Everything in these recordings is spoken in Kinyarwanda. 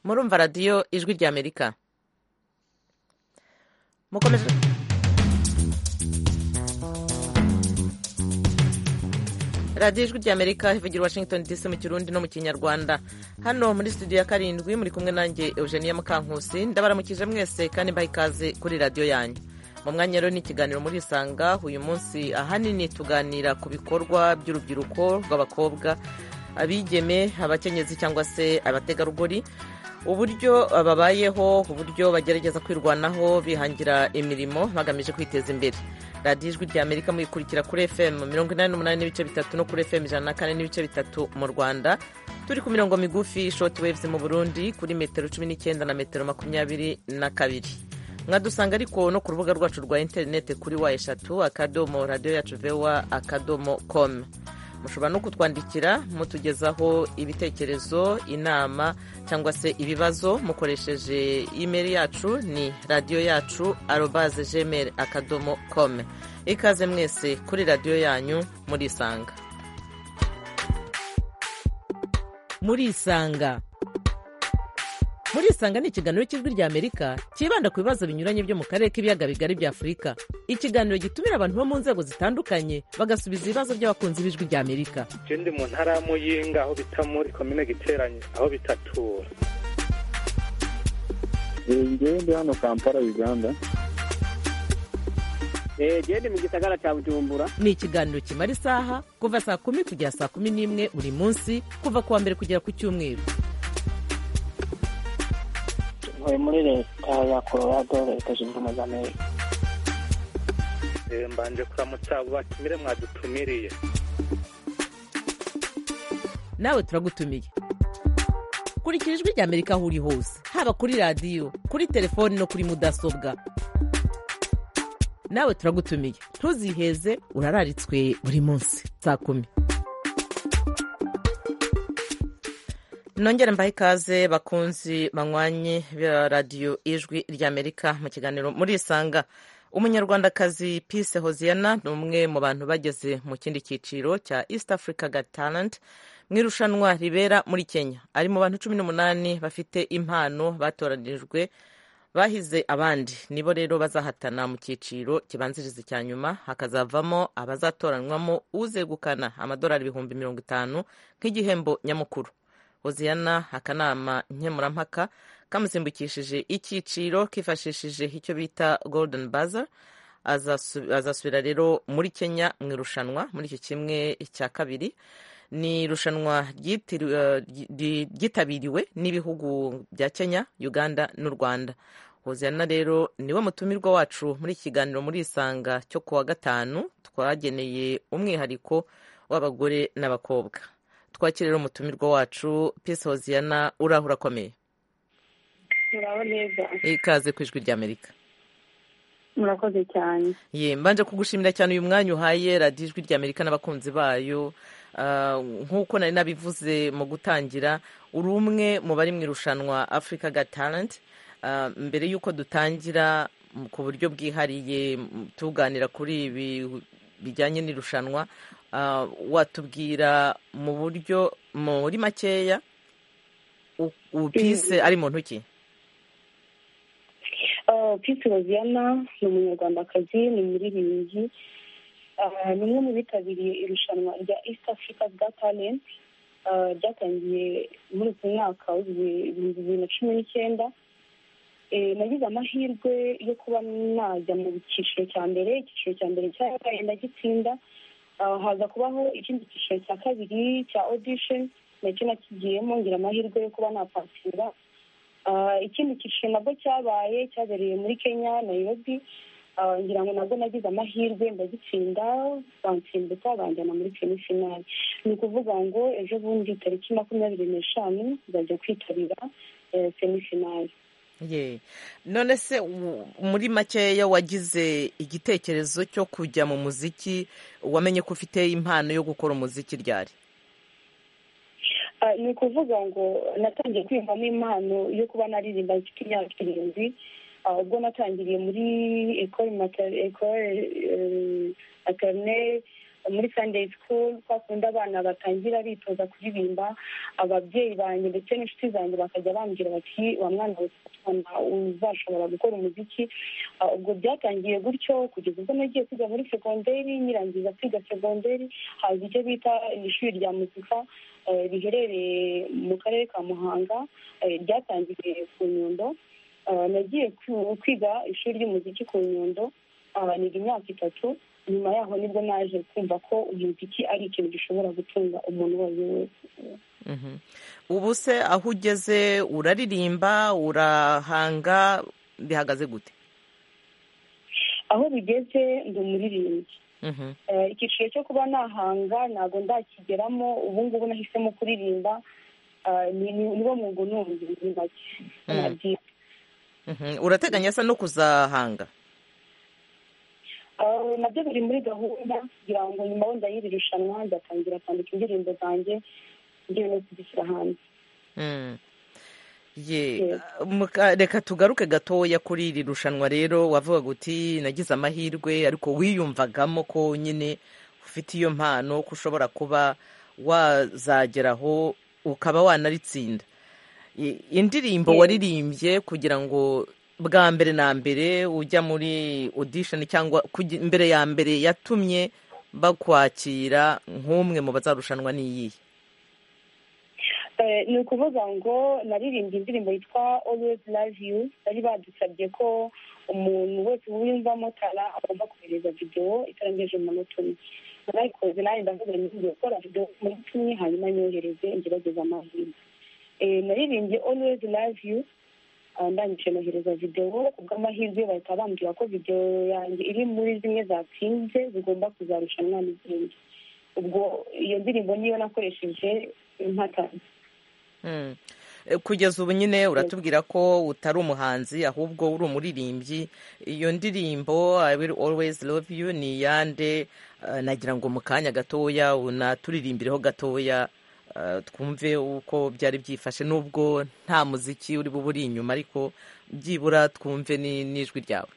murumva radiyo ijwi ry'amerika mukomeze radiyo ijwi ry'amerika ivugira washington dc mu kirundi no mu kinyarwanda hano muri studio ya karindwi muri kumwe nanjye eugenia mukankusi ndabaramukije mwese kandi mbaha ikaze kuri radiyo yanyu mu mwanya rero n'ikiganiro muri isanga uyu munsi ahanini tuganira ku bikorwa by'urubyiruko rw'abakobwa abigeme abakenyezi cyangwa se abategarugori uburyo babayeho uburyo bagerageza kwirwanaho bihangira imirimo bagamije kwiteza imbere radiyo ijwi rya amerika muyikurikira kuri fm mirongo inani n'umunani n'ibice bitatu no kuri fm ijana na kane n'ibice bitatu mu rwanda turi ku mirongo migufi shoti wevuzi mu burundi kuri metero cumi n'icyenda na metero makumyabiri na kabiri mwadusanga ariko no ku rubuga rwacu rwa interineti kuri wa eshatu akadomo radiyo yacu vewa akadomo komu mushobora no kutwandikira mutugezaho ibitekerezo inama cyangwa se ibibazo mukoresheje imeri yacu ni radiyo yacu arobaze gmail akadomo kome ikaze mwese kuri radiyo yanyu murisanga murisanga murisanga ni ikiganiro cy'ijwi rya amerika cyibanda ku bibazo binyuranye byo mu karere k'ibiyaga bigari bya afurika ikiganiro gitumira abantu bo mu nzego zitandukanye bagasubiza ibibazo by'abakunzi b'ijwi rya amerika ikindi mu ntara y'amuyinga aho bita muri komine giteranye aho bitatura ngewe ndi hano kampala uganda genda mu gisagara cya bujumbura ni ikiganiro kimara isaha kuva saa kumi kugera saa kumi n'imwe buri munsi kuva ku wa mbere kugera ku cyumweru ntuye muri leta ya colorado leta zunze ubumwe za amerika mbanje kuramutsa abo batumire mwadutumiriye nawe turagutumiye kurikira ijwi rya amerika aho uri hose haba kuri radiyo kuri telefoni no kuri mudasobwa nawe turagutumiye ntuziheze urararitswe buri munsi saa kumi nongere mbahe ikaze bakunzi banywanye ba radiyo ijwi ry'amerika mu kiganiro murisanga umunyarwandakazi pise hoziyana ni umwe mu bantu bageze mu kindi cyiciro cya east africa got talent mu irushanwa ribera muri kenya ari mu bantu cumi n'umunani bafite impano batoranijwe bahize abandi nibo rero bazahatana mu cyiciro kibanziriza icya nyuma hakazavamo abazatoranywamo uzegukana amadolari ibihumbi mirongo itanu nk'igihembo nyamukuru hoziyana akanama nkemurampaka kamusimbukishije icyiciro kifashishije icyo bita golden baza azasubira rero muri kenya mu irushanwa muri icyo kimwe cya kabiri ni irushanwa ryitabiriwe n'ibihugu bya kenya uganda n'u rwanda hoziyana rero niwe mutumirwa wacu muri iki kiganiro muri isanga cyo ku wa gatanu twageneye umwihariko w'abagore n'abakobwa twakire rero umutumirwa wacu pisi hoziyana uraho urakomeye murabo neza ikaze ku ijwi ry'amerika murakoze cyane ye mbanje kugushimira cyane uyu mwanya uhaye radiyo ijwi ry'amerika n'abakunzi bayo nk'uko nari nabivuze mu gutangira uri umwe mu bari mu irushanwa afurika ga talenti mbere y'uko dutangira ku buryo bwihariye tuganira kuri ibi bijyanye n'irushanwa watubwira mu buryo muri makeya pisi ari muntu ki pisi roziyana ni umunyarwandakazi ni umuririmbyi ni umwe mu bitabiriye irushanwa rya east africa bwa talenti ryatangiye muri uku mwaka w'ibihumbi bibiri na cumi n'icyenda nagize amahirwe yo kuba najya mu cyiciro cya mbere icyiciro cya mbere cyabaye ndagitsinda haza kubaho ikindi cyiciro cya kabiri cya audition nacyo nakigiyemo ngira amahirwe yo kuba napasira ikindi cyiciro nabwo cyabaye cyabereye muri kenya nayirobi ngira ngo nabwo nagize amahirwe ndagitsinda bansimbuka banjyana muri semifinari ni ukuvuga ngo ejo bundi tariki makumyabiri n'eshanu nzajya kwitabira semifinari none se muri makeya wagize igitekerezo cyo kujya mu muziki wamenye ko ufite impano yo gukora umuziki ryari ni ukuvuga ngo natangiye kwiyumvamo impano yo kuba naririmba mfite imyaka irindwi ubwo natangiriye muri ekore materineri muri sunday school twakunda abana batangira bitoza kuririmba ababyeyi banjye ndetse n'inshuti zanjye bakajya bambwira bati wa mwana wese uzashobora gukora umuziki Ah, ubwo byatangiye gutyo kugeza ubwo nagiye kwiga muri segonderi nyirangiza kwiga segonderi haza icyo bita ishuri rya muzika eh, riherereye mu karere ka muhanga eh, ryatangiye ku nyundo Ah, nagiye ku- kwiga ishuri ry'umuziki ku nyundo ah, niga imyaka itatu nyuma yaho nibwo naje kumva ko umuziki ari ikintu gishobora gutunga umuntu uwo ari we wese Mhm. ubu se aho ugeze uraririmba urahanga bihagaze gute aho bigeze ndi umuririmbyi Mhm. Eh, icyiciro cyo kuba nahanga ntabwo ndakigeramo ubu ngubu nahisemo kuririmba Ah, ni- ni- niwo mwuga unumbye muri make Mm. nabyita Mhm. urateganya se no kuzahanga Ah, nabyo biri muri gahunda kugira ngo nyuma wenda y'iri rushanwa ndatangira kwandika indirimbo zanjye ngiye no kuzishyira hanze Mm. ye Yes. muka- reka tugaruke gatoya kuri iri rushanwa rero wavuga uti nagize amahirwe ariko wiyumvagamo ko nyine ufite iyo mpano ko ushobora kuba wazageraho ukaba wanaritsinda I- indirimbo Yes. waririmbye kugira ngo bwa mbere na mbere ujya muri audition cyangwa kugi- mbere ya mbere yatumye bakwakira nk'umwe mu bazarushanwa n'iyihe Eh, ni ukuvuga ngo naririmbye indirimbo yitwa always love you bari badusabye ko umuntu wese wiyumvamo tara agomba kohereza videwo itarengeje umunota umwe narayikoze nanjye ndavuga ngo ngiye gukora videwo muri tumwe hanyuma nyohereze ngerageze amahirwe Eh, naririmbye always love you ah, ndangije nohereza videwo kubw'amahirwe bahita bambwira ko videwo yanjye iri muri zimwe zatsinze zigomba kuzarushanwa n'izindi ubwo iyo ndirimbo niyo nakoresheje impatanye Mm. Eh, kugeza ubu nyine uratubwira ko utari umuhanzi ahubwo uri umuririmbyi iyo ndirimbo I will always love you ni iyande eh, nagira ngo mu kanya gatoya unaturirimbiriho gatoya eh, twumve uko byari byifashe nubwo nta muziki uri bube uri inyuma ariko byibura twumve ni- n'ijwi ryawe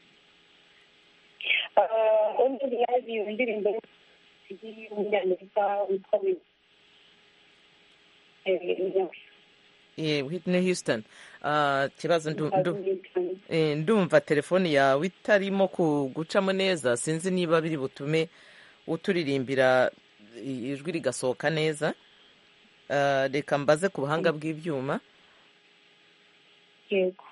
undi yazi iyo ndirimbo y'umunyamerika witwa Will. Eh, Eh, Whitney Houston Ah, ikibazo ndu- ndu- Will. Eh, ndumva telefoni yawe itarimo ku- gucamo neza sinzi niba biri butume uturirimbira i- ijwi rigasohoka neza Ah, reka mbaze ku buhanga bw'ibyuma yego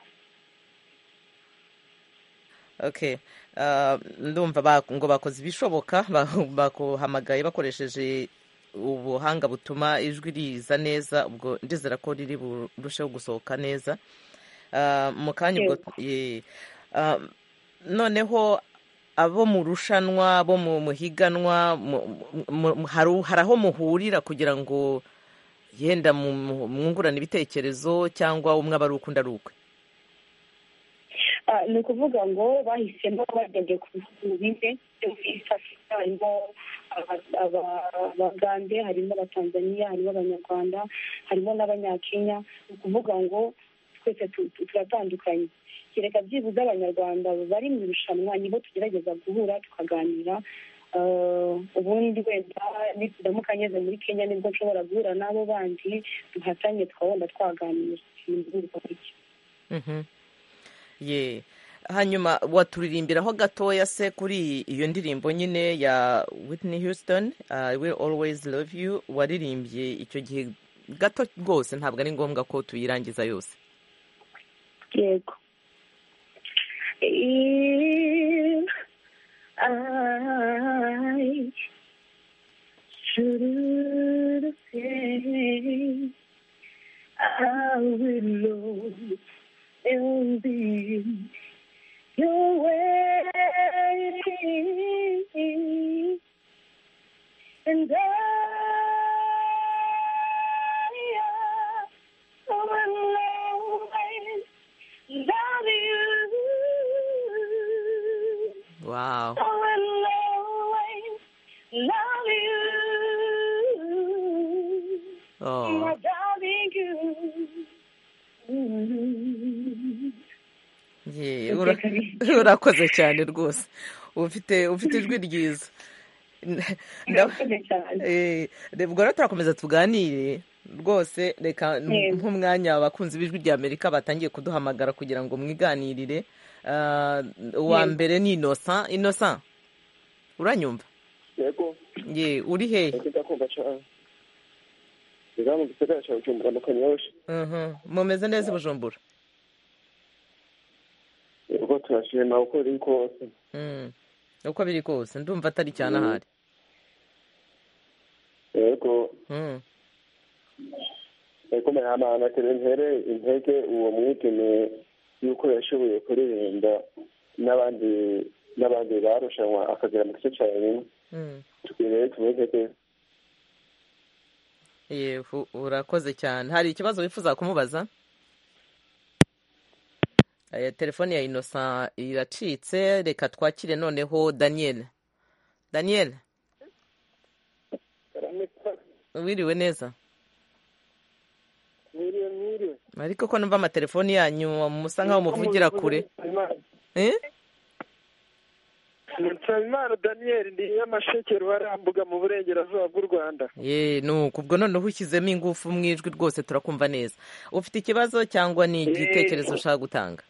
okay Ah, ndumva ba- ngo bakoze ibishoboka ba- bakuhamagaye bakoresheje ubuhanga butuma ijwi riza neza ubwo ndizera ko riri burusheho gusohoka neza Ah, mu kanya ubwo ye- ah, noneho abo mu rushanwa abo mu muhiganwa mu- mu- mu- haru- hari aho muhurira kugira ngo yenda mu- mu- mwungurane ibitekerezo cyangwa umwe aba ari uko undi ari ukwe Ah, ni ukuvuga ngo bahisemo bagendeye ku bihugu bine byo muri east africa harimo aba- aba- abagande harimo abatanzaniya harimo abanyarwanda harimo n'abanyakenya ni ukuvuga ngo twese tu- tu- turatandukanye kereka byibuze abanyarwanda bari mu irushanwa nibo tugerageza guhura tukaganira Ah, ubundi wenda nidamuka ngeze muri kenya nibwo nshobora guhura n'abo bandi duhatanye twabona twaganira ibintu bikorwa gutyo Mhm. ye hanyuma waturirimbiraho gatoya se kuri iyo ndirimbo nyine ya Whitney Houston I will always love you waririmbye icyo gihe gato rwose ntabwo ari ngombwa ko tuyirangiza yose Yego. If I should say I will always be your way. And I will always love you. wow I will always love you. oh. My darling, you. Ye, Iteka ura- ryiza. urakoze cyane rwose ufite ufite ijwi ryiza murakoze cyane Eh, reba ubwo rero turakomeza tuganire rwose reka Yego. nk'umwanya abakunzi b'ijwi rya amerika batangiye kuduhamagara kugira ngo mwiganirire Ah, uwa Yego. mbere ni innocent innocent uranyumva yego ye uri hehe ese ndakumva cyane rero mu gisagara cya bujumbura amakanyi yoroshye Mhm. mumeze neza i bujumbura ubwo turashima uko biri kose Mm. uko biri kose ndumva atari cyane ahari yego Mm. yego merahamana tere ntere intege uwo mwigeme yuko yashoboye kuririmba n'abandi n'abandi barushanwa akagera mu gice cya rimwe Mm. tukwiye rero tumeze neza yewe u- urakoze cyane hari ikibazo wifuza kumubaza Eh, telefone ya innocent iracitse reka twakire noneho daniel daniel wiriwe neza mwiriwe mwiriwe ariko ko numva amatelefoni yanyu musa nkaho muvugira kure Eh? nsabimana daniyeli ni nyamasheke ruharambuga mu burengerazuba bw'u rwanda ye nuko ubwo noneho ushyizemo ingufu mu ijwi rwose turakumva neza ufite ikibazo cyangwa ni igitekerezo ushaka gutanga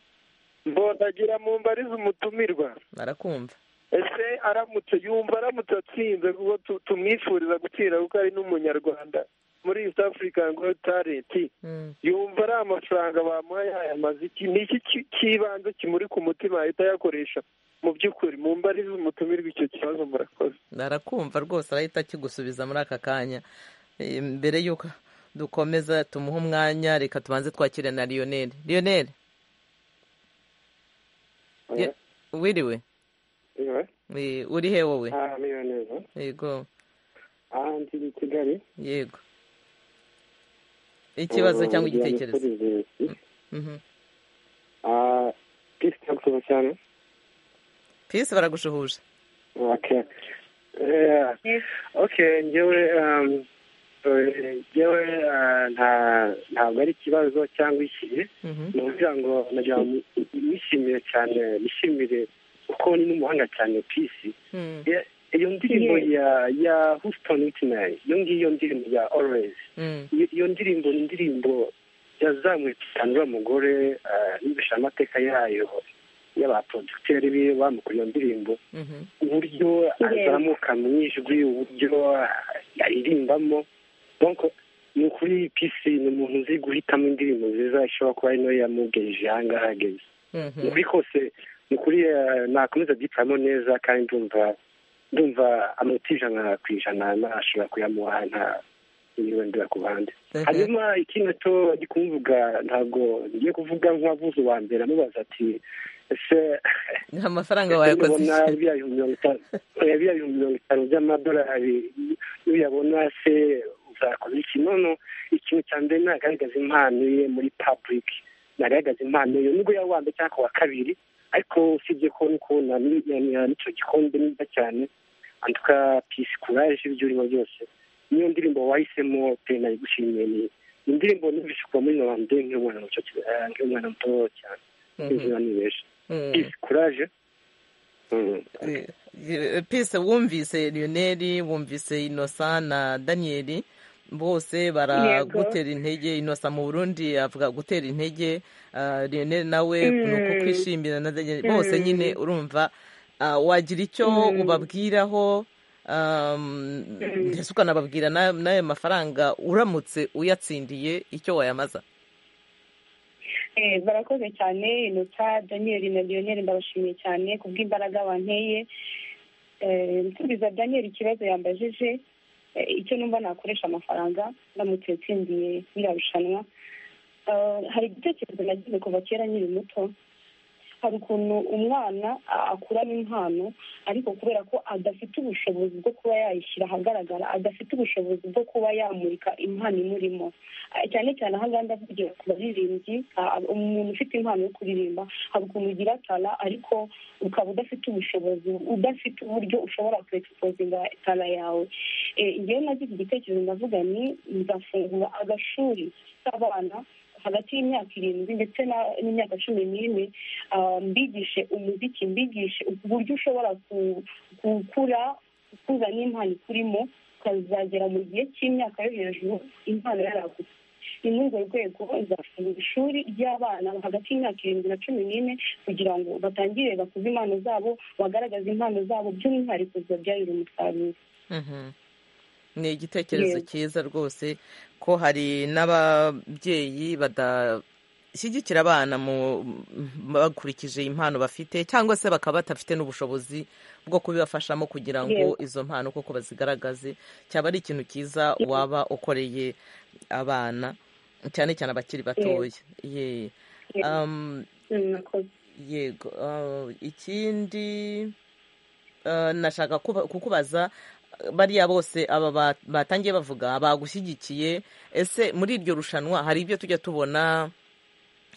mbondagira mu mbariza umutumirwa barakumva ese aramutse yumva aramutse atsinze kuko tu- tumwifuriza gutsinda kuko ari n'umunyarwanda muri east african ngo talenti Mm. yumva ari amafaranga bamuhaye aya maziki ni iki ki- cy'ibanze kimuri ku mutima yahita ayakoresha mu by'ukuri mu mbariza umutumirwa icyo kibazo murakoze barakumva rwose arahita akigusubiza muri aka kanya Eh, mbere y'uko dukomeza tumuhe umwanya reka tubanze twakire na lionel lionel Ye- wiriwe Eh, uri he wowe niyo neza yego aha ndi i kigali yego ikibazo cyangwa igitekerezo Mhm. pisi cyagusoma cyane pisi baragushuhuje Okay. Yeah. Yes. Okay, njyewe um, eh, njyewe ah, nta ntabwo ari ikibazo cyangwa ikihe Mhm. ni ukugira ngo nagira ngo nishimire cyane nishimire kuko ni n'umuhanga cyane pisi Mm, Ye- iyo ndirimbo Yes. ya ya houston whitman iyo ngiyo ndirimbo ya always mm, iyo iyo ndirimbo ni indirimbo yazamuye cyane uriya mugore ah, yumvishije amateka yayo y'abaproducteri biwe bamukora iyo ndirimbo mhm. uburyo azamuka mu ijwi uburyo yaririmbamo donc ni ukuri pc ni umuntu uzi guhitamo indirimbo nziza ishobora kuba ari nayo yamugejeje aha ngaha ageze ni Mhm. ukuri kose ni ukuri eh, nakomeza byitwamo neza kandi ndumva ndumva amanota ijana ku ijana nashobora kuyamuha nta niba ndira ku ruhande Mhm. hanyuma ikindi to ndi kumuvuga ntabwo ngiye kuvuga nk'uwavuze uwa mbere amubaza ati ese amafaranga wayakoze Ndabona iki? biriya bihumbi mirongo itanu oya, biriya bihumbi mirongo itanu by'amadolari iyo uyabona se uzakora iki nono ikintu cya mbere ntagaragaza impano ye muri public ntagaragaza impano ye nubwo yaba uwa mbere cyangwa akaba uwa kabiri ariko usibye ko ni kubona ni- ni- ni- n'icyo gikombe neza cyane antuka pisi kuraje ibyo urimo byose niyo ndirimbo wahisemo pe nayigushimiye ni ni indirimbo numvise kuva muri nobambe nk'umwana muto eh, nk'umwana muto cyane Mhm. nk'izina nibesha Mm. pisi kuraje Mm. Eh, eh, pisi wumvise lionel wumvise inosa na daniyeli bose baragutera intege inosa mu burundi avuga gutera intege ah, lionel nawe Mm. ni uko kwishimira na daniyeli bose Mm. nyine urumva ah, wagira icyo Mm. ubabwiraho um, mbese ukanababwira na- n'ayo mafaranga uramutse uyatsindiye icyo wayamaza Eh, barakoze cyane inota daniel na lionel ndabashimiye cyane kubw'imbaraga banteye Eh, nsubiza daniel ikibazo yambajije eh, icyo numva nakoresha amafaranga ndamutse nsindiye ririya rushanwa Eh, hari igitekerezo nagize kuva kera nkiri muto hari ukuntu umwana a- akurana impano ariko kubera ko adafite ubushobozi bwo kuba yayishyira ahagaragara adafite ubushobozi bwo kuba yamurika impano imurimo Ah, cyane cyane aha ngaha ndavugira ku baririmbyi ah, umuntu ufite impano yo kuririmba hari ukuntu ugira tara ariko ukaba udafite ubushobozi udafite uburyo ushobora kwexposinga tara yawe Eh, njyewe nagize igitekerezo ndavuga ni nzafungura agashuri k'abana hagati y'imyaka irindwi ndetse na- n'imyaka cumi n'ine ah, mbigishe umuziki mbigishe uburyo ushobora ku- gukura kuzana impano ikurimo ukazagera mu gihe cy'imyaka yo hejuru impano yaragutse ni muri urwo rwego izafungura ishuri ry'abana hagati y'imyaka irindwi na cumi n'ine kugira ngo batangire bakuze impano zabo bagaragaze impano zabo by'umwihariko zibabyarira umusaruro Mhm. ni igitekerezo Yego. cyiza rwose ko hari n'ababyeyi badashyigikira abana mu bakurikije impano bafite cyangwa se bakaba badafite n'ubushobozi bwo kubibafashamo kugira ngo izo mpano koko bazigaragaze cyaba ari ikintu cyiza waba ukoreye abana cyane cyane abakiri batoya Ye. Yego. Um, Mm, murakoze. yego uh, ikindi uh, nashaka kuba- kukubaza uh, bariya bose aba ba- batangiye bavuga bagushyigikiye ese muri iryo rushanwa hari ibyo tujya tubona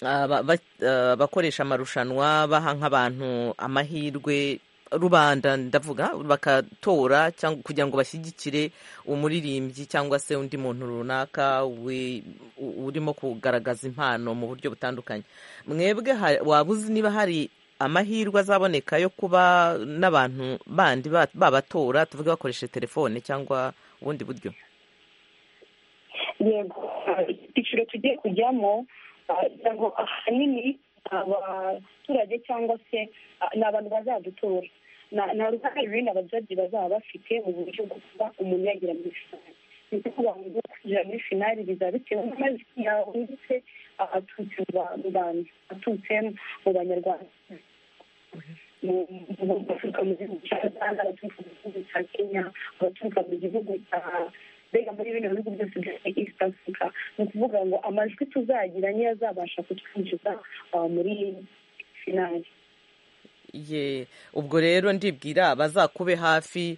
uh, ba- ba- uh, bakoresha amarushanwa baha nk'abantu amahirwe rubanda ndavuga bakatora cyangwa kugira ngo bashyigikire umuririmbyi cyangwa se undi muntu runaka wi- u- urimo kugaragaza impano mu buryo butandukanye mwebwe ha- waba uzi niba hari amahirwe azaboneka yo kuba n'abantu bandi ba- babatora tuvuge bakoresheje telefone cyangwa ubundi buryo yego icyiciro tugiye kujyamo ah, ntabwo ahanini abaturage cyangwa se ah, ni abantu bazadutora Na- nta ruhare runini abajaji bazaba bafite mu buryo bwo kuba umuntu yagira muri finali ni ukuvuga ngo ugiye kwinjira muri finali bizaba bitewe n'amajwi yawe ndetse ah, aturutse mu ba- mu bantu aturutse mu banyarwanda mu- mu- mu- baturuka mu gihugu cya uganda abaturuka mu gihugu cya kenya abaturuka mu gihugu cya mbega muri bino bihugu byose bya east africa ni ukuvuga ngo amajwi tuzagira niyo azabasha kutwinjiza ah, muri finali ye ubwo rero ndibwira abazakube hafi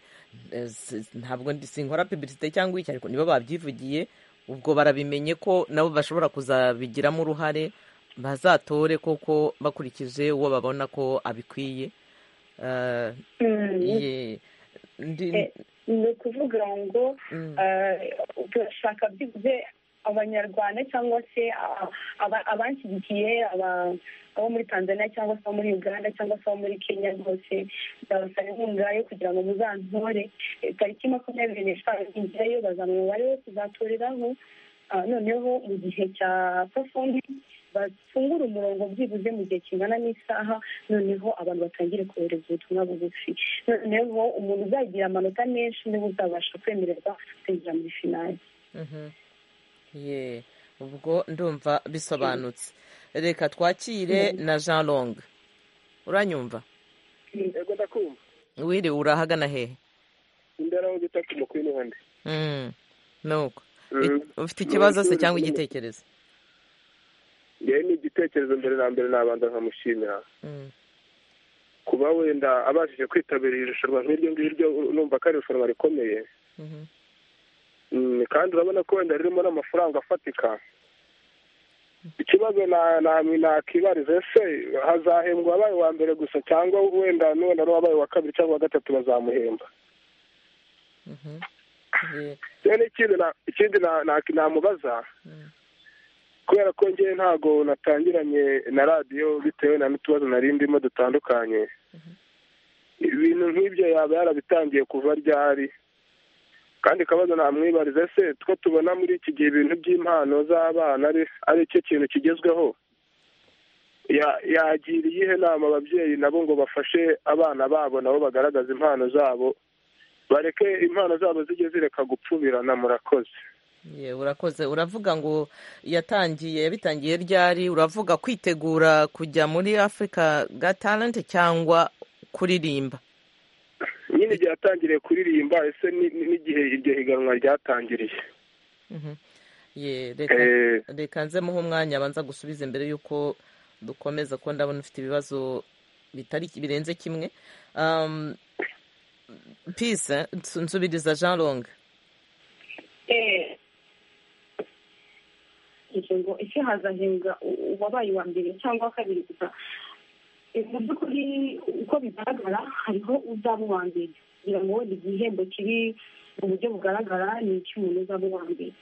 eh, si- ntabwo ndi- sinkora publicité cyangwa iki ariko nibo babyivugiye ubwo barabimenye ko nabo bashobora kuzabigiramo uruhare bazatore koko bakurikije uwo babona ko abikwiye Eh, Mm, ye ndi- Eh, ni ukuvuga ngo Mm. eh, turashaka byibuze abanyarwanda cyangwa se ah, aba- abanshyigikiye aba- abo muri tanzania cyangwa se abo muri uganda cyangwa se abo muri kenya rwose ndabasaba inkunga yo kugira ngo muzantore Eh, tariki makumyabiri n'eshanu injirayo bazana umubare wo kuzatoreraho Ah, noneho mu gihe cya performance bafungura umurongo byibuze mu gihe kingana n'isaha noneho abantu batangire kohereza ubutumwa bugufi noneho umuntu uzagira amanota menshi niwe uzabasha kwemererwa kwinjira muri finali Mhm. ye ubwo ndumva bisobanutse reka twakire na jean long uranyumva yego ndakumva wiriwe urahagana hehe imbere aho bita ku mukuru n'ubundi Mm, nuko Mm. Ik- ufite ikibazo se Nkurikije cyangwa nyine. igitekerezo yewe ni igitekerezo mbere na mbere nabanza nkamushimira Mm, kuba wenda abashije kwitabira iri rushanwa nk'iryo ngiryo numva ko ari irushanwa rikomeye mhm. Mm, kandi urabona ko wenda ririmo n'amafaranga afatika ikibazo na- na- nakibariza ese hazahembwa abaye uwa mbere gusa cyangwa wenda n'uwenda n'uwabaye uwa kabiri cyangwa uwa gatatu bazamuhemba Mhm. Ye- rero ikindi na- ikindi na- na- namubaza mm, kubera ko njyewe ntago natangiranye na radiyo bitewe na n'utubazo nari ndimo dutandukanye ibintu nk'ibyo yaba yarabitangiye kuva ryari kandi akabazo namwibariza ese two tubona muri iki gihe ibintu by'impano z'abana ari- ari cyo kintu kigezweho Ya- yagira iyihe nama ababyeyi nabo ngo bafashe abana babo nabo bagaragaza impano zabo bareke impano zabo zijye zireka gupfubirana murakoze ye, urakoze uravuga ngo yatangiye yabitangiye ryari uravuga kwitegura kujya muri africa ga talent cyangwa kuririmba nyine igihe yatangiriye kuririmba ese ni- ni- n'igihe iryo higanwa ryatangiriye Mhm. ye reka Eh, reka nze muhe umwanya abanza gusubiza imbere y'uko dukomeza kuko ndabona ufite ibibazo bitari birenze kimwe Um, peace nsu- nsubiriza jean long ngo ese hazahembwa u- uwabaye uwa mbere cyangwa uwa kabiri gusa Eh, mu by'ukuri uko bigaragara hariho uzaba uwa mbere kugira ngo ni igihembo kiri mu buryo bugaragara ni icy'umuntu uzaba uwa mbere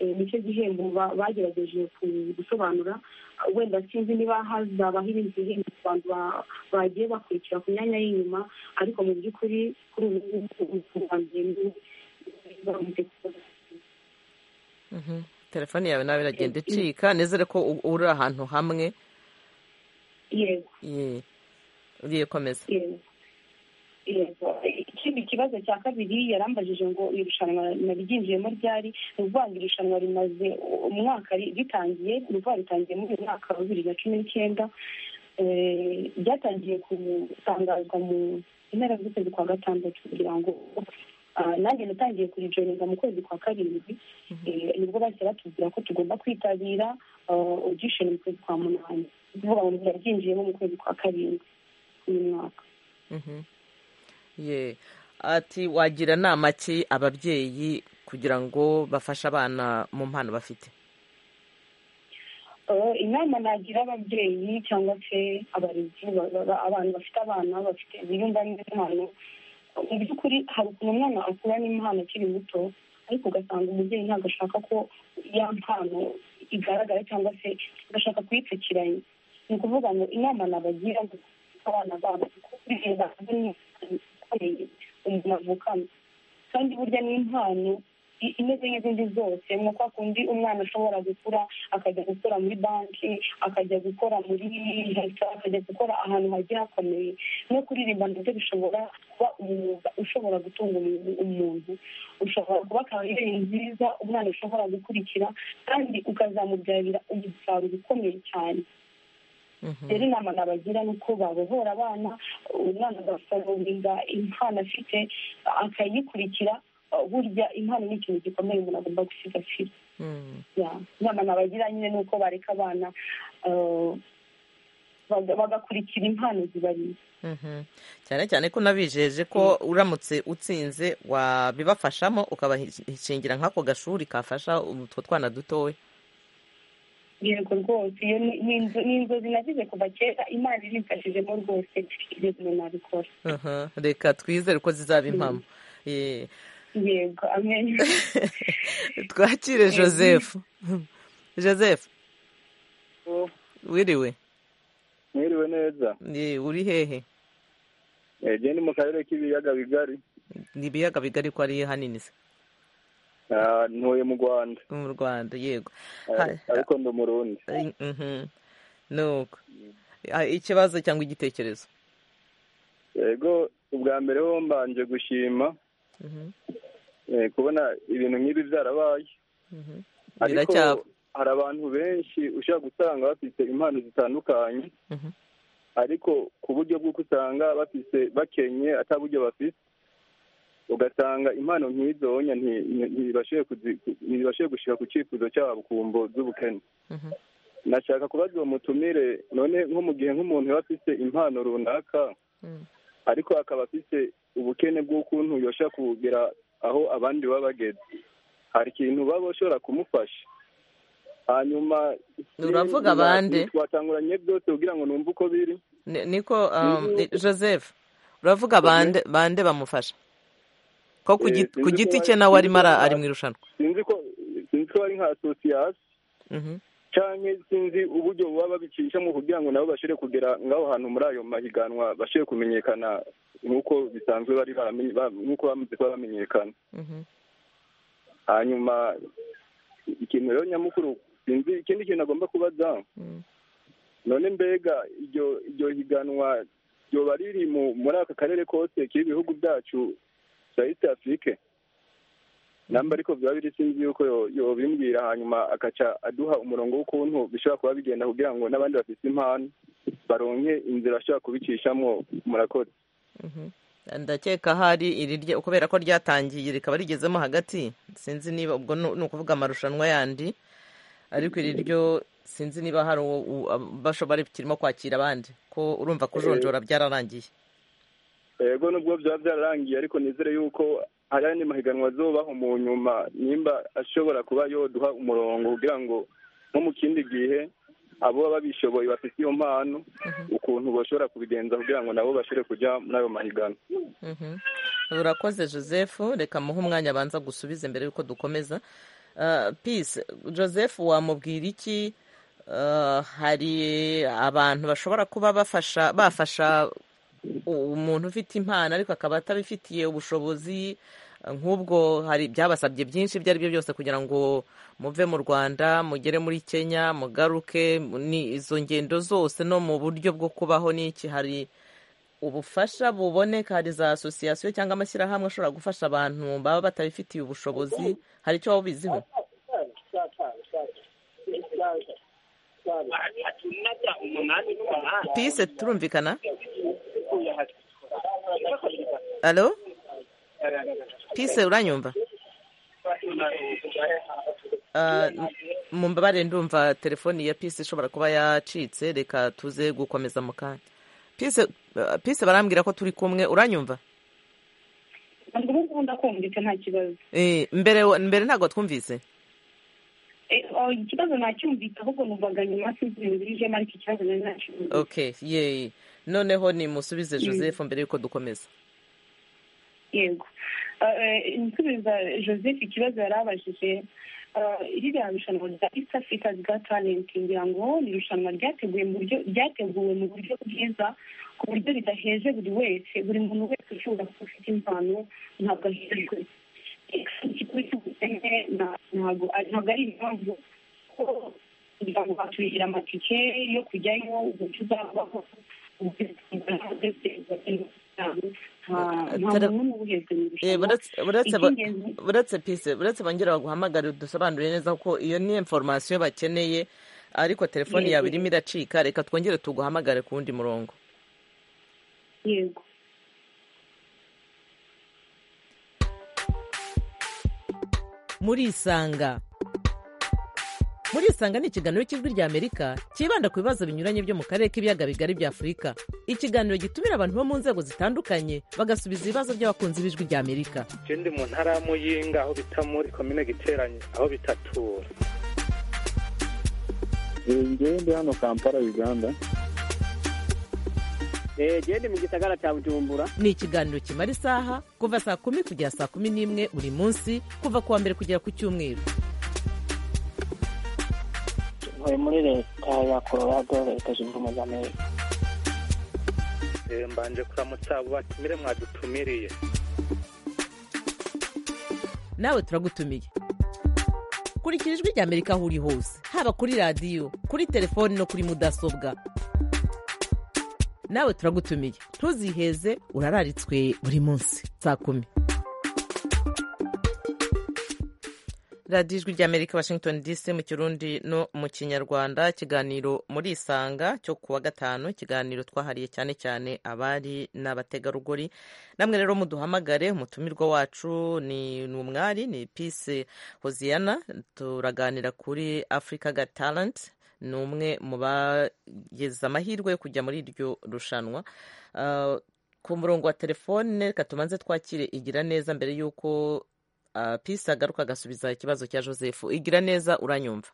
nicyo gihembo ba- bagerageje ku- gusobanura wenda sinzi niba hazabaho ibindi bihembo ku bantu ba- bagiye bakurikira ku myanya y'inyuma ariko mu by'ukuri kuri ubu ngubu u rwanda rurimo ruzamutse kuza Mhm. telefone yawe nawe iragenda icika nizere ko u- uri ahantu hamwe yego Ye. ugiye komeza yego yego ikindi kibazo cya kabiri yarambajije ngo irushanwa naryinjiyemo ryari ni ukuvuga ngo irushanwa rimaze umwaka ri- ritangiye ni ukuvuga ritangiye muri uyu mwaka wa bibiri na cumi n'icyenda Eh, ryatangiye gutangazwa mu mpera z'ukwezi kwa gatandatu kugira ngo ah, nanjye natangiye kurijoyinga mu kwezi kwa karindwi Eh, nibwo bahise batubwira ko tugomba kwitabira ah, audition mu kwezi kwa munani ni ukuvuga ngo ntiyaryinjiyemo mu kwezi kwa karindwi uyu mwaka Mhm. Ye. ati wagira inama ki ababyeyi kugira ngo bafashe abana mu mpano bafite Eh, inama nagira ababyeyi cyangwa se abarezi ba- ba- ba- abantu bafite abana bafite biyumva n'impano mu by'ukuri hari ukuntu umwana akura n'impano akiri muto ariko ugasanga umubyeyi ntabwo ashaka ko ya mpano igaragara cyangwa se agashaka kuyipfukiranya ni ukuvuga ngo inama nabagira ngo abana babo kuko bigenda ikomeye umuntu avukana kandi burya n'impano i- imeze nk'izindi zose nka kwa kundi umwana ashobora gukura akajya gukora muri banki akajya gukora muri leta akajya gukora ahantu hagiye hakomeye no kuririmba nabyo bishobora kuba umwuga ushobora gutunga umuntu- umuntu ushobora kuba kariyeri nziza umwana ashobora gukurikira kandi ukazamubyarira umusaruro ukomeye cyane Mhm. rero inama nabagira ni uko babohora abana umwana agasobanurira impano afite akayikurikira burya impano ni ikintu gikomeye umuntu agomba gusigasira Mm. ya inama nabagira nyine ni uko bareka abana eh, baga- bagakurikira impano zibariye Mhm. cyane cyane ko nabijeje ko uramutse utsinze wabibafashamo ukabashingira nk'ako gashuri kafasha utwo twana dutoya yego rwose iyo ni- ni inzo- ni inzozi nagize kuva kera imana irimfashijemo rwose ibyo bintu nabikora Aha, reka twizere ko zizaba impamo Ye. yego amen twakire joseph joseph wiriwe mwiriwe neza Ye, uri hehe ejo ni mu karere k'ibiyaga bigari ni ibiyaga bigari ko ari hanini se Ah, ntuye mu rwanda mu rwanda yego Ah, Ha- ariko ndi umurundi Mhm. nuko Ah, ikibazo cyangwa igitekerezo yego ubwa mbere ho mbanje gushima Mhm, eh, kubona ibintu nk'ibi byarabaye mhm. ariko biracyaba hari abantu benshi ushobora gusanga bafite impano zitandukanye Mhm. ariko ku buryo bw'uko usanga bafite bakenye ataburyo bafite ugasanga impano nk'izo wonya nti- nti- ntibashoboye kuzi- ntibashoboye gushyira ku cyifuzo cyabo ku mbo z'ubukene Mhm. nashaka kubaza uwo mutumire none nko mu gihe nk'umuntu yaba afite impano runaka Mm. ariko akaba afite ubukene bw'ukuntu yosha kugera aho abandi baba bageze hari ikintu baba bashobora kumufasha hanyuma Uravuga abande? twatanguranye byose kugira ngo numve uko biri Ni- niko um, Mhm. i- joseph uravuga bande bande bamufasha ko ku Eh, gi- sinzi ku ko giti bari- cye nawe arimo ara- sinzi ko ari bari- mu irushanwa sinzi ko sinzi ko bari nka asosiyasi Mhm, cyangwa sinzi uburyo baba babicishamo kugira ngo nabo bashobore kugera ngaho hantu muri ayo mahiganwa bashobore kumenyekana nk'uko bisanzwe bari baramenye- ba- nk'uko bamaze kuba bamenyekana mhm. hanyuma ikintu rero nyamukuru sinzi ikindi kintu agomba kubaza Mm. none mbega iryo iryo higanwa ryoba riri mu- muri aka karere kose k'ibihugu byacu bya east afurike namba ariko byaba biri sinzi yuko yo- yobimbwira hanyuma agaca aduha umurongo w'ukuntu bishobora kuba bigenda kugira ngo n'abandi bafite impano baronke inzira ashobora kubicishamo murakoze Mhm. ndakeka hari irirya kubera ko ryatangiye rikaba rigezemo hagati sinzi niba ubwo nu- ni ukuvuga amarushanwa yandi ariko iri ryo sinzi niba hari uwo u- ab- bashobora kirimo kwakira abandi ko urumva kujonjora byararangiye yego nubwo byaba byararangiye ariko nizere yuko hari andi mahiganwa azobaho mu nyuma nimba ashobora kuba yoduha umurongo kugira ngo nko mu kindi gihe abo baba bishoboye bafite iyo mpano ukuntu bashobora kubigenza kugira ngo nabo bashobore kujya muri ayo mahiganwa Mhm. urakoze joseph reka muhe umwanya abanza gusubiza mbere y'uko dukomeza Uh, peace joseph wamubwira iki Uh, hari abantu bashobora kuba bafasha bafasha umuntu ufite impano ariko akaba atabifitiye ubushobozi nk'ubwo hari byabasabye byinshi ibyo ari byo byose kugira ngo muve mu rwanda mugere muri kenya mugaruke ni izo ngendo zose no mu buryo bwo kubaho n'iki hari ubufasha buboneka hari za asosiyasiyo cyangwa amashyirahamwe ashobora gufasha abantu baba batabifitiye ubushobozi hari icyo waba ubiziho pise turumvikana alo pise uranyumva mumbabarire ndumva telefoni ya pise ishobora kuba yacitse reka tuze gukomeza mu kanya pise barambwira ko turi kumwe uranyumva ntabwo ubu ngubu ndakumvise nta kibazo mbere mbere ntabwo twumvise ikibazo nacyumvise ahubwo numvaga nyuma sinzi ibintu birijemo ariko ikibazo nari nacyumvise okay yeyi noneho nimusubize joseph mbere y'uko dukomeza yego nsubiza joseph ikibazo yari abajije ririya rushanwa rya east africa's got talent ngira ngo ni irushanwa ryateguwe mu buryo ryateguwe mu buryo bwiza ku buryo ridaheje buri wese buri muntu wese ushobora kuba ufite impano ntabwo ahejwe ikigo cy'ubukene ntabwo ari impamvu ko kugira ngo batuhira amatike yo kujyayo uburyo uzabaho buretse pise buretse bongera baguhamagara dusobanurire neza ko iyo ni inforomasiyo bakeneye ariko telefoni yawe irimo iracika reka twongere tuguhamagare ku wundi murongo yego murisanga murisanga ni ikiganiro cy'ijwi ry'amerika cyibanda ku bibazo binyuranye byo mu karere k'ibiyaga bigari bya afurika ikiganiro gitumira abantu bo mu nzego zitandukanye bagasubiza ibibazo by'abakunzi b'ijwi ry'amerika ndi mu ntara ya muyinga aho bita muri komine giteranye aho bita tura ngende hano kampala uganda gende mu gisagara cya bujumbura ni ikiganiro kimara isaha kuva saa kumi kugera saa kumi n'imwe buri munsi kuva ku wa mbere kugera ku cyumweru ntuye muri leta ya colorado leta zunze ubumwe za amerika mbanje kuramutsa abo batumire mwadutumiriye nawe turagutumiye kurikira ijwi ry'amerika aho uri hose haba kuri radiyo kuri telefoni no kuri mudasobwa nawe turagutumiye ntuziheze urararitswe buri munsi saa kumi radiyo ijwi ry'amerika washington dc mu kirundi no mu kinyarwanda ikiganiro muri isanga cyo kuwa gatanu ikiganiro twahariye cyane cyane abari n'abategarugori namwe rero muduhamagare umutumirwa wacu ni umwari ni pise hoziyana turaganira kuri africa got talent ni umwe mu bageze amahirwe yo kujya muri iryo rushanwa ku murongo wa telefone reka tubanze twakire igira neza mbere y'uko pisi agaruka agasubiza ikibazo cya joseph igira neza uranyumva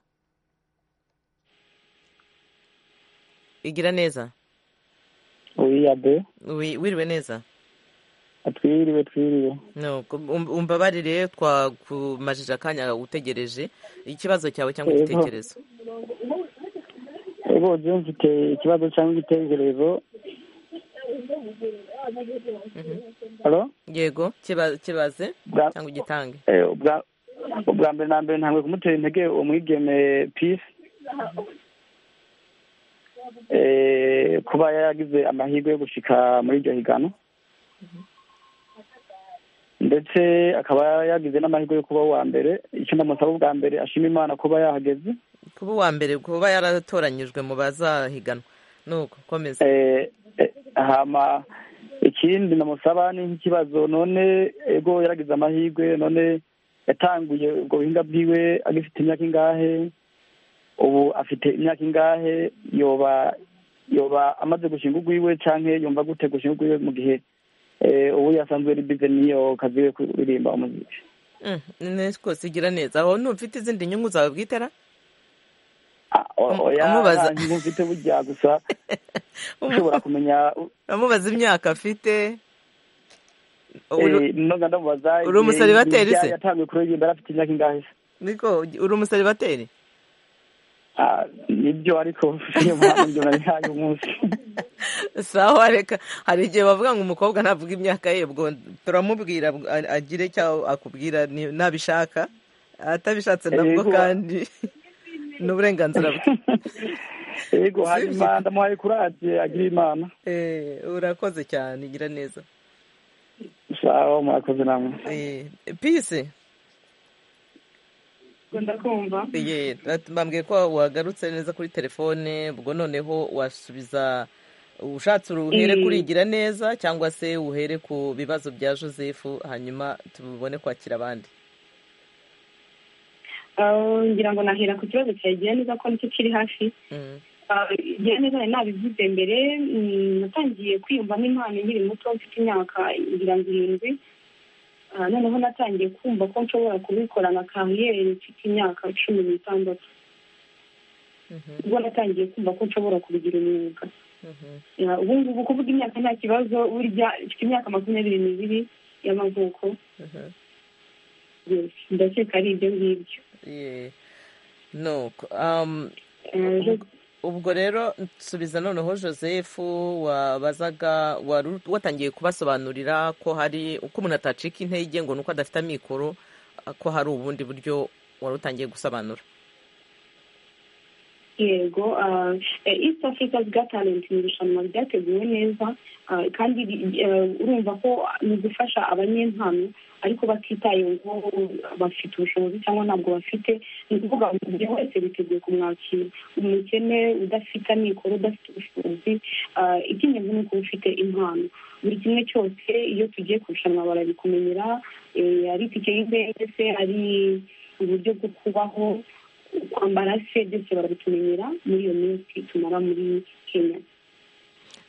igira neza wiyabe wiriwe neza twiriwe twiriwe umbabarire twakumajije akanya utegereje ikibazo cyawe cyangwa igitekerezo ego jya mfite ikibazo cyangwa igitekerezo yego kibaze cyangwa ugitange ubwa mbere na mbere ntabwo kumutera intege umwigeme pisi kuba yaragize amahirwe yo gushyika muri iryo higano ndetse akaba yagize n'amahirwe yo kuba uwa mbere icyo ndamusaba ubwa mbere ashima imana kuba yahageze kuba uwa mbere kuba yaratoranyijwe mu bazahiganwa nuko komeza hama ikindi namusaba ni nk'ikibazo none ego yaragize amahirwe none yatanguye ubwo buhinga bwiwe agifite imyaka ingahe ubu afite imyaka ingahe yoba yoba amaze gushinga urwiwe cyangwa yumva gute gushinga urwiwe mu gihe ubu yasanzwe ari bize niyo kazi we kuririmba umuziki rwose igira neza aho ntufite izindi nyungu zawe bwitera amubaza mufite burya gusa ushobora kumenya amubaza imyaka afite ntabwo ndamubaza uri umusore bateri se yatangiye kuririmba yari afite imyaka ingahe se niko uri umuseribateri Ah, nibyo ariko iyo mpano ibyo nabihaye umunsi sawa reka hari igihe bavuga ngo umukobwa ntavuga imyaka ye ubwo turamubwira a- agire icyo akubwira ni- nabishaka atabishatse nabwo Yego. kandi ni uburenganzira bwe yego Sibyo. hanyuma ndamuhaye kuradiye agira imana Eh, urakoze cyane gira neza sawa murakoze namwe Eh, pisi ndakumva Ye, ati- bambwiye ko wagarutse neza kuri telefone ubwo noneho wasubiza ushatse uhere Mm. kurigira neza cyangwa se uhere ku bibazo bya joseph hanyuma tubone kwakira abandi Ah, ngira ngo nahera ku kibazo cya gira neza ko nicyo kiri hafi Mm. Ah, gira neza nari nabivuze mbere mm, natangiye kwiyumvamo impano nkiri muto mfite imyaka ngira ngo irindwi Ah, noneho natangiye kumva ko nshobora kubikora na kariyeri mfite imyaka cumi n'itandatu Mhm, ubwo natangiye kumva ko nshobora kubigira umwuga mhm. Ya, ubu ngubu kuvuga imyaka nta kibazo burya mfite imyaka makumyabiri n'ibiri y'amavuko Mhm. Yes, ndakeka ari ibyo ngibyo Ye. nuko um, Eh, je- ubwo rero nsubiza noneho joseph wabazaga wari u- watangiye kubasobanurira ko hari uko umuntu atacika intege ngo nuko adafite amikoro a- ko hari ubundi buryo wari utangiye gusobanura yego ah, eh, east africa's got talent ni irushanwa ryateguwe neza ah, kandi ri- eh, urumva ko ni ugufasha abanyempano ariko batitaye ngo bafite ubushobozi cyangwa ntabwo bafite ni ukuvuga ngo buri wese biteguye kumwakira umukene udafite amikoro udafite ubushobozi ah, icy'ingenzi ni ukuba ufite impano buri kimwe cyose iyo tugiye kurushanwa barabikumenyera eh, ari itike y'indege se ari uburyo bwo kubaho kwambara se byose barabitumenyera muri iyo minsi tumara muri kenya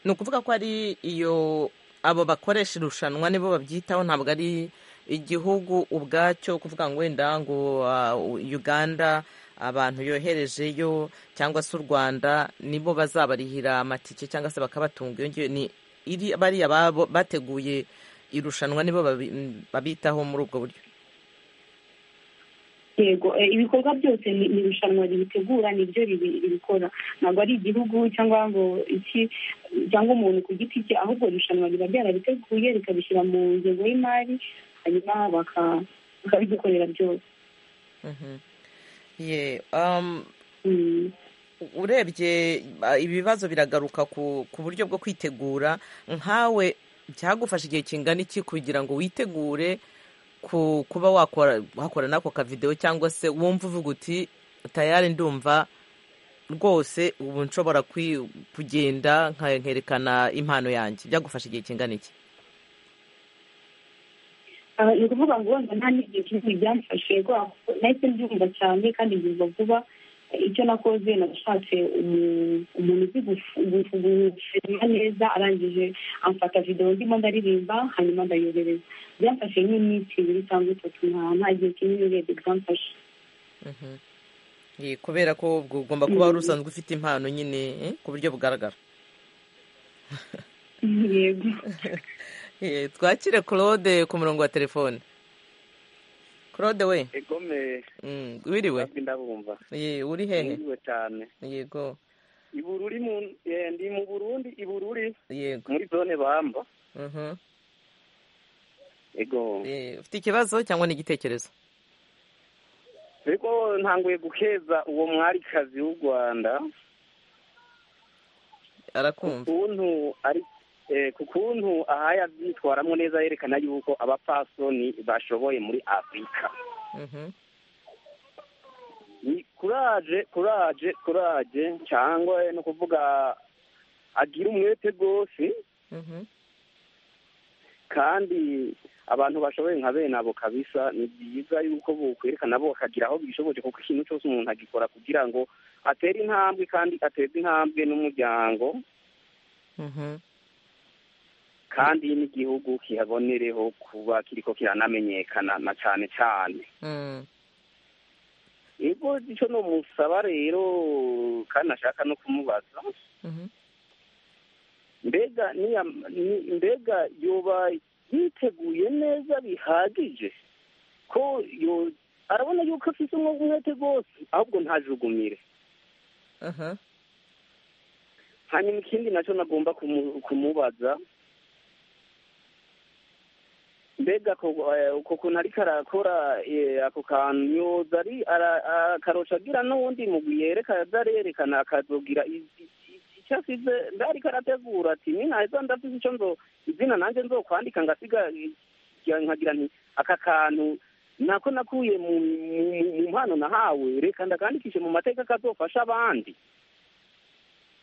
ni ukuvuga ko ari iyo abo bakoresha irushanwa nibo babyitaho ntabwo ari igihugu ubwacyo kuvuga ngo wenda ngo ah, uganda abantu yoherejeyo cyangwa se u rwanda nibo bazabarihira amatike cyangwa se bakabatunga iyo ngiyo ni iri bariya babo bateguye irushanwa nibo babi- m, babitaho muri ubwo buryo yego eh, ibikorwa byose ni ni irushanwa ribitegura nibyo ribi- ribikora ntabwo ari igihugu cyangwa ngo iki cyangwa umuntu ku giti cye ahubwo irushanwa riba ryarabiteguye rikabishyira mu ngengo y'imari hanyuma baka- bakabidukorera byose Mhm. Ye, um, Mm. urebye ah, ibibazo biragaruka ku ku buryo bwo kwitegura nkawe byagufasha igihe kingana iki kugira ngo witegure ku kuba wakora wakora n'ako kavidewo cyangwa se wumva uvuga uti tayari ndumva rwose ubu nshobora kwi- kugenda nka- nkerekana impano yanjye byagufasha igihe kingana iki Ah, ni ukuvuga ngo wenda nta n'igihe kinini byamfashe kubera ko nahise mbyumva cyane kandi mbyumva vuba Eh, icyo nakoze nashatse umu- umuntu uzi gufu- gufu- gufilima neza arangije amfata videwo ndimo ndaririmba hanyuma ndayohereza byamfashe nk'iminsi ibiri cyangwa itatu nta nta gihe kinini urebye byamfashe Mhm. Ye, kubera ko ubwo ugomba kuba wari usanzwe ufite impano nyine eh, ku buryo bugaragara yego Eh, twakire claude ku murongo wa telefone claude we egome Mm, wiriwe ntabwo ndabumva Ye, uri hehe niriwe cyane yego ibururi mu eh, ndi mu burundi ibururi yego muri zone bamba Mhm. ego Eh, ufite ikibazo cyangwa n'igitekerezo ariko ntanguye gukeza uwo mwarikazi w'u rwanda arakumva kuntu ari eh, ku kuntu ahaye abyitwaramo neza yerekana yuko abapasoni bashoboye muri afurika Mhm. ni kuraje kuraje kuraje cyangwa no kuvuga agira umwete rwose Mhm. kandi abantu bashoboye nka bene abo kabisa ni byiza yuko bokwereka nabo bakagira aho bishoboje kuko ikintu cyose umuntu agikora kugira ngo atere intambwe kandi ateze intambwe n'umuryango Mhm. kandi n'igihugu kihabonereho kuba kiriko kiranamenyekana na cyane cyane Mm. ego icyo ni umusaba rero kandi nashaka no kumubaza Mhm. mbega niya- ni- mbega yoba yiteguye neza bihagije ko yo arabona yuko afite umwuga umwete rwose ahubwo ntajugumire aha hanyuma ikindi nacyo nagomba kumu- kumubaza mbega ko- eh, uko kuntu ariko arakora eh, ako kantu yoza ari ara- akarosha agira n'uwundi mugwi yereka azarerekana akazogira izi- iki- icyo asize mbe ariko arategura ati ni naheza ndavuze icyo nzo izina nanjye nzokwandika ngasiga eh, nkagira nti aka kantu nako nakuye mu mu- mu mpano nahawe reka ndakandikishe mu mateka kazofasha abandi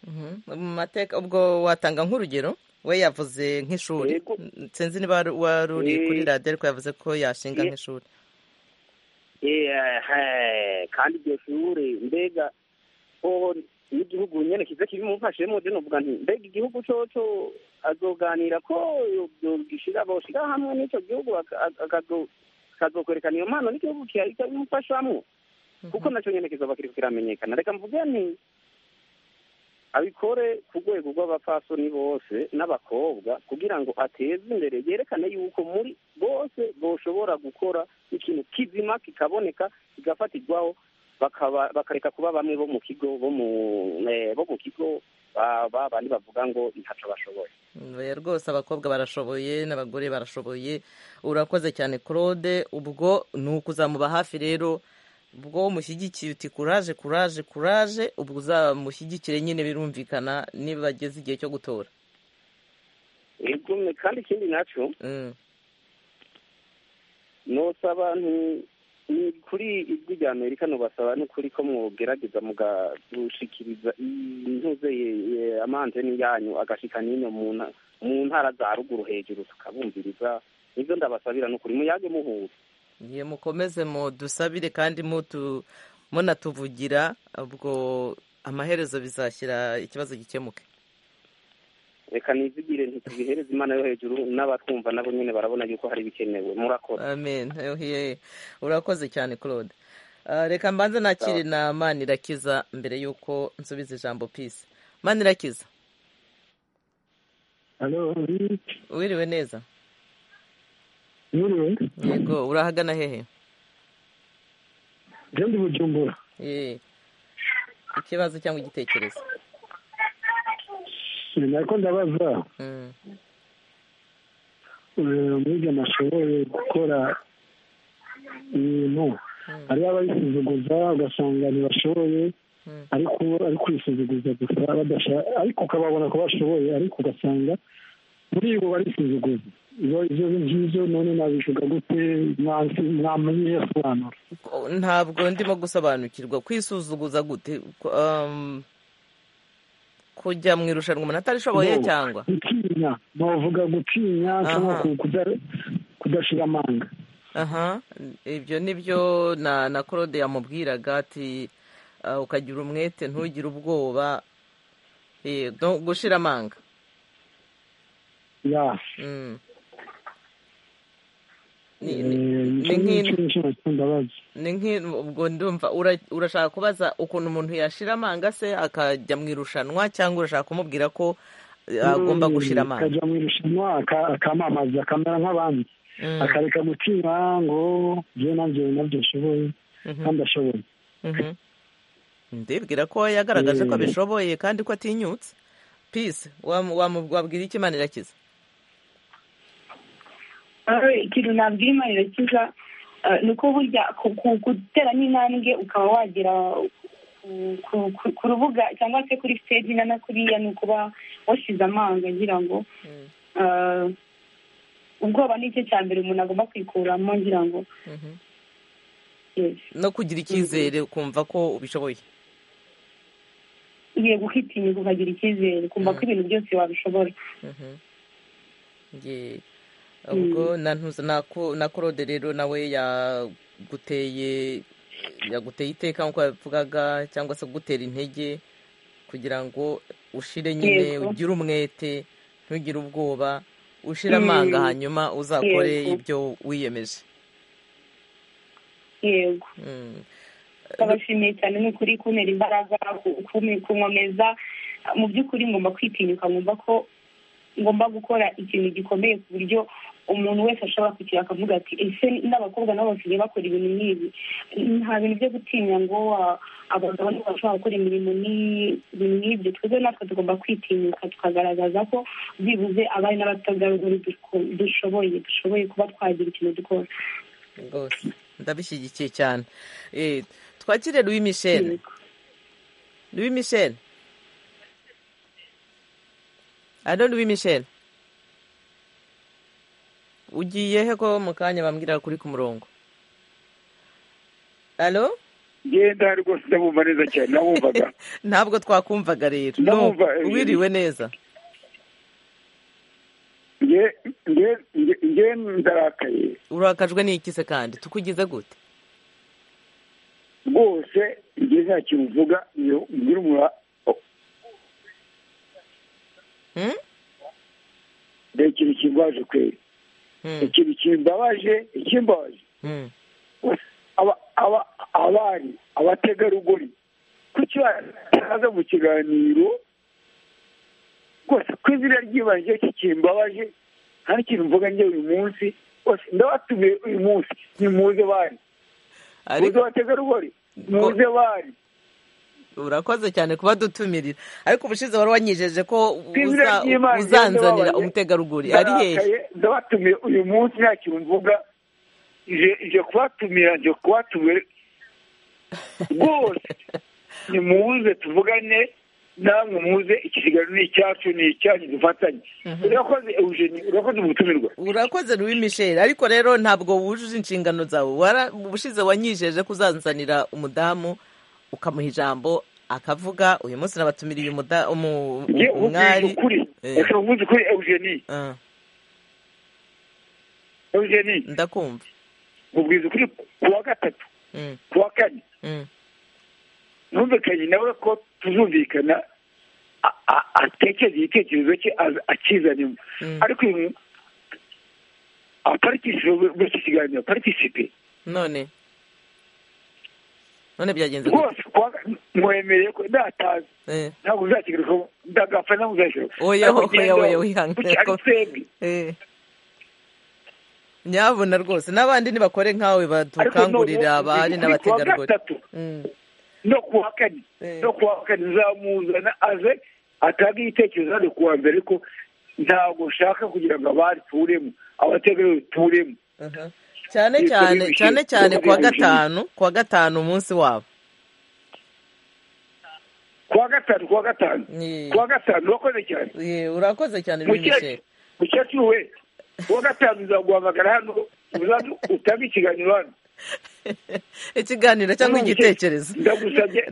mhm. mu mateka ubwo watanga nk'urugero we yavuze nk'ishuri Yego. sinzi niba wari- wari uri Eh. kuri radiyo ariko yavuze ko yashinga Ye- nk'ishuri Ehe, kandi iryo shure mbega hoho n'igihugu nyene kiza kirimo mfashemo je novuga nti mbega igihugu coco azoganira ko yogishira boshira hamwe n'ico gihugu aka- aka- akazo- kazokwerekana iyo mpano n'igihugu kiharika bimufashamwo kuko naco nyene kizoba kiriko kiramenyekana reka mvuge nti abikore ku rwego rw'abapfasoni bose n'abakobwa kugira ngo ateze imbere yerekane yuko muri bose boshobora gukora ikintu kizima kikaboneka kigafatirwaho bakaba bakareka kuba bamwe bo mu kigo bo mu eh, bo mu kigo ba- ba bandi bavuga ngo ntaco bashoboye Oya, rwose abakobwa barashoboye n'abagore barashoboye urakoze cyane claude ubwo ni ukuzamuba hafi rero ubwo umushyigikiye uti kuraje kuraje kuraje ubwo uzamushyigikire nyine birumvikana niba bageze igihe cyo gutora Ego, me- kandi ikindi naco Mm. nosaba nti- ni kuri ijwi rya amerika nobasaba n'ukuri ko mwogerageza mugagushikiriza intuze ye- ye- amanteni yanyu agashika n'ino mu nta- mu ntara za ruguru hejuru tukabumviriza nivyo ndabasabira n'ukuri muyage muhuza ye mukomeze mudusabire kandi mutu- munatuvugira ubwo amaherezo bizashyira ikibazo gikemuke reka nizigire ntitubihereze imana yo hejuru n'abatwumva nabo nyine barabona yuko hari ibikenewe murakora amen Oye, urakoze cyane claude Ah, reka mbanze nakire na manirakiza mbere y'uko nsubiza ijambo pisi manirakiza Halo, wiriwe neza mwiriwe yego urahagana hehe je ndi Bujumbura. Ye. ikibazo cyangwa igitekerezo Nariko ndabaza Mm, eh, umwigeme ashoboye gukora ibintu hariho ababisuzuguza ugasanga ntibashoboye Mm. ariko ari kwisuzuguza gusa badasha- ariko ukababona ko bashoboye ariko ugasanga muri bo barisuzuguza ibyo ibyo ngibyo none nabivuga gute mwansi- mwamenye yasobanura ko- ntabwo ndimo gusobanukirwa kwisuzuguza gute ko- um, kujya mu irushanwa umuntu atarishoboye No, cyangwa gutinya novuga gutinya cyangwa Aha. ku- kuda- kudashira amanga aha ibyo ni byo na na claude yamubwiraga ati ah, ukagira umwete ntugire ubwoba Eh, no gushira amanga ya Mm. Ni- ni- ni nk'in- ndabaza ni nk'i- ubwo ndumva ura- urashaka kubaza ukuntu umuntu yashira amanga se akajya mu irushanwa cyangwa urashaka kumubwira ko eh, agomba gushira amanga akajya mu irushanwa aka- akamamaza akamera nk'abandi Mm, akareka gutinya ngo byo nabyo nabyo ashoboye mhm, kandi ashoboye mhm. ndibwira ko yagaragaje ko Eh. abishoboye kandi ko atinyutse peace wamu- wamu- wabwira iki imana irakiza Aho ikintu nabwira imana irakiza eh, ni uko burya ku- ku- gutera n'intambwe ukaba wagera ku- ku- ku- ku rubuga cyangwa se kuri stage na kuriya ni ukuba wasize amanga ngira ngo Mm. eh, ubwoba ni cyo cya mbere umuntu agomba kwikuramo ngira ngo Mhm. yes. no kugira icyizere ukumva ko ubishoboye yego ukitinyuka ukagira icyizere ukumva ko ibintu byose wabishobora Mhm. Ye. ubwo na ntuza na ko- na korode rero nawe yaguteye yaguteye iteka nk'uko yabivugaga cyangwa se kugutera intege kugira ngo ushire nyine Yego. ugire umwete ntugire ubwoba ushire amanga Mm. hanyuma uzakore Yego. ibyo wiyemeje yego Mm. ndabashimiye cyane ni ukuri kuntera imbaraga ku- ku- kunkomeza mu by'ukuri ngomba kwitinyuka ngomba ko ngomba gukora ikintu gikomeye ku buryo umuntu wese ashobora kwicara akavuga ati ese n'abakobwa nabo basigaye bakora ibintu nk'ibi nta bintu byo gutinya ngo wa- abagabo nibo bashobora gukora imirimo n'iyi- ibintu nk'ibyo twebwe natwe tugomba kwitinyuka tukagaragaza ko byibuze abari n'abategarugori duko- dushoboye dushoboye kuba twagira ikintu dukora rwose ndabishyigikiye cyane Eh, twakire louis michel louis michel alo louis michel ugiye he ko mu kanya bambwira kuri ku murongo alo genda rwose ndabumva neza cyane nabumvaga ntabwo twakumvaga rero Ndabumva, No, wiriwe neza nge nge nge- nge ndarakaye urakajwe n'iki se kandi tukugize gute rwose nge nta kintu uvuga iyo mbwira umura Hmm? nta ikintu kimbabaje kwe ikintu kimbabaje ikimbabaje Hmm. aba- aba- abari abategarugori kuki baza mu kiganiro rwose ku izina ry'ibanze iki kimbabaje nta n'ikintu mvuga njye uyu munsi rwose ndabatumiye uyu munsi nimuze bari muze abategarugori muze bari urakoze cyane kuba dutumirira ariko ubushize wari wanyijeje ko izina uza- ry'Imana, uzanzanira ndababaye. umutegarugori ari hehe Ndarakaye, ndabatumiye uyu munsi nta kintu mvuga ije ije kubatumira nje kubatumira rwose nimuze tuvugane namwe muze iki kiganiro ni icyacu ni icyanyu dufatanye urakoze eugenie urakoze umutumirwa urakoze Louis Michel ariko rero ntabwo wujuje inshingano zawe Wara- ubushize wanyijeje ko uzanzanira umudamu ukamuha ijambo akavuga uyu munsi nabatumiriye umuda- umu- nge ubwije umwari ukuri Eh. reka mvuze ukuri eugenie Ah, eugenie ndakumva mubwiza ukuri ku wa gatatu Mm, ku wa kane mm. ntumvikanye nawe ko tuzumvikana a- a- atekereza igitekerezo cye az- akizanemo ariko uyu mu- abaparikisipe muri iki kiganiro abaparikisipe none none byagenze gute rwose kuwa mwemereye ko ndatazi Eh. ntabwo uzakigaruka ndagapfa ntabwo uzashyiraho oya oya oya wihangane ko- Eh. nyabona rwose n'abandi ntibakore nkawe badukangurira abari n'abategarugori gatatu no ku wa kane no ku wa kane uzamuzana aze atange igitekerezo hano ku wa mbere ko ntabwo nshaka kugira ngo abari turemo abategarugori turemo cyane Yitwa cyane Louis cyane Michel. cyane kuwa Louis Michel. gatanu kuwa gatanu umunsi wabo ku wa gatanu ku wa gatanu ku wa gatanu urakoze cyane Eh, urakoze cyane Louis Michel. mukecuru mukecuru we ku wa gatanu uzaguhamagara hano uzaze utange ikiganiro hano ikiganiro cyangwa Mukecuru, igitekerezo ndagusabye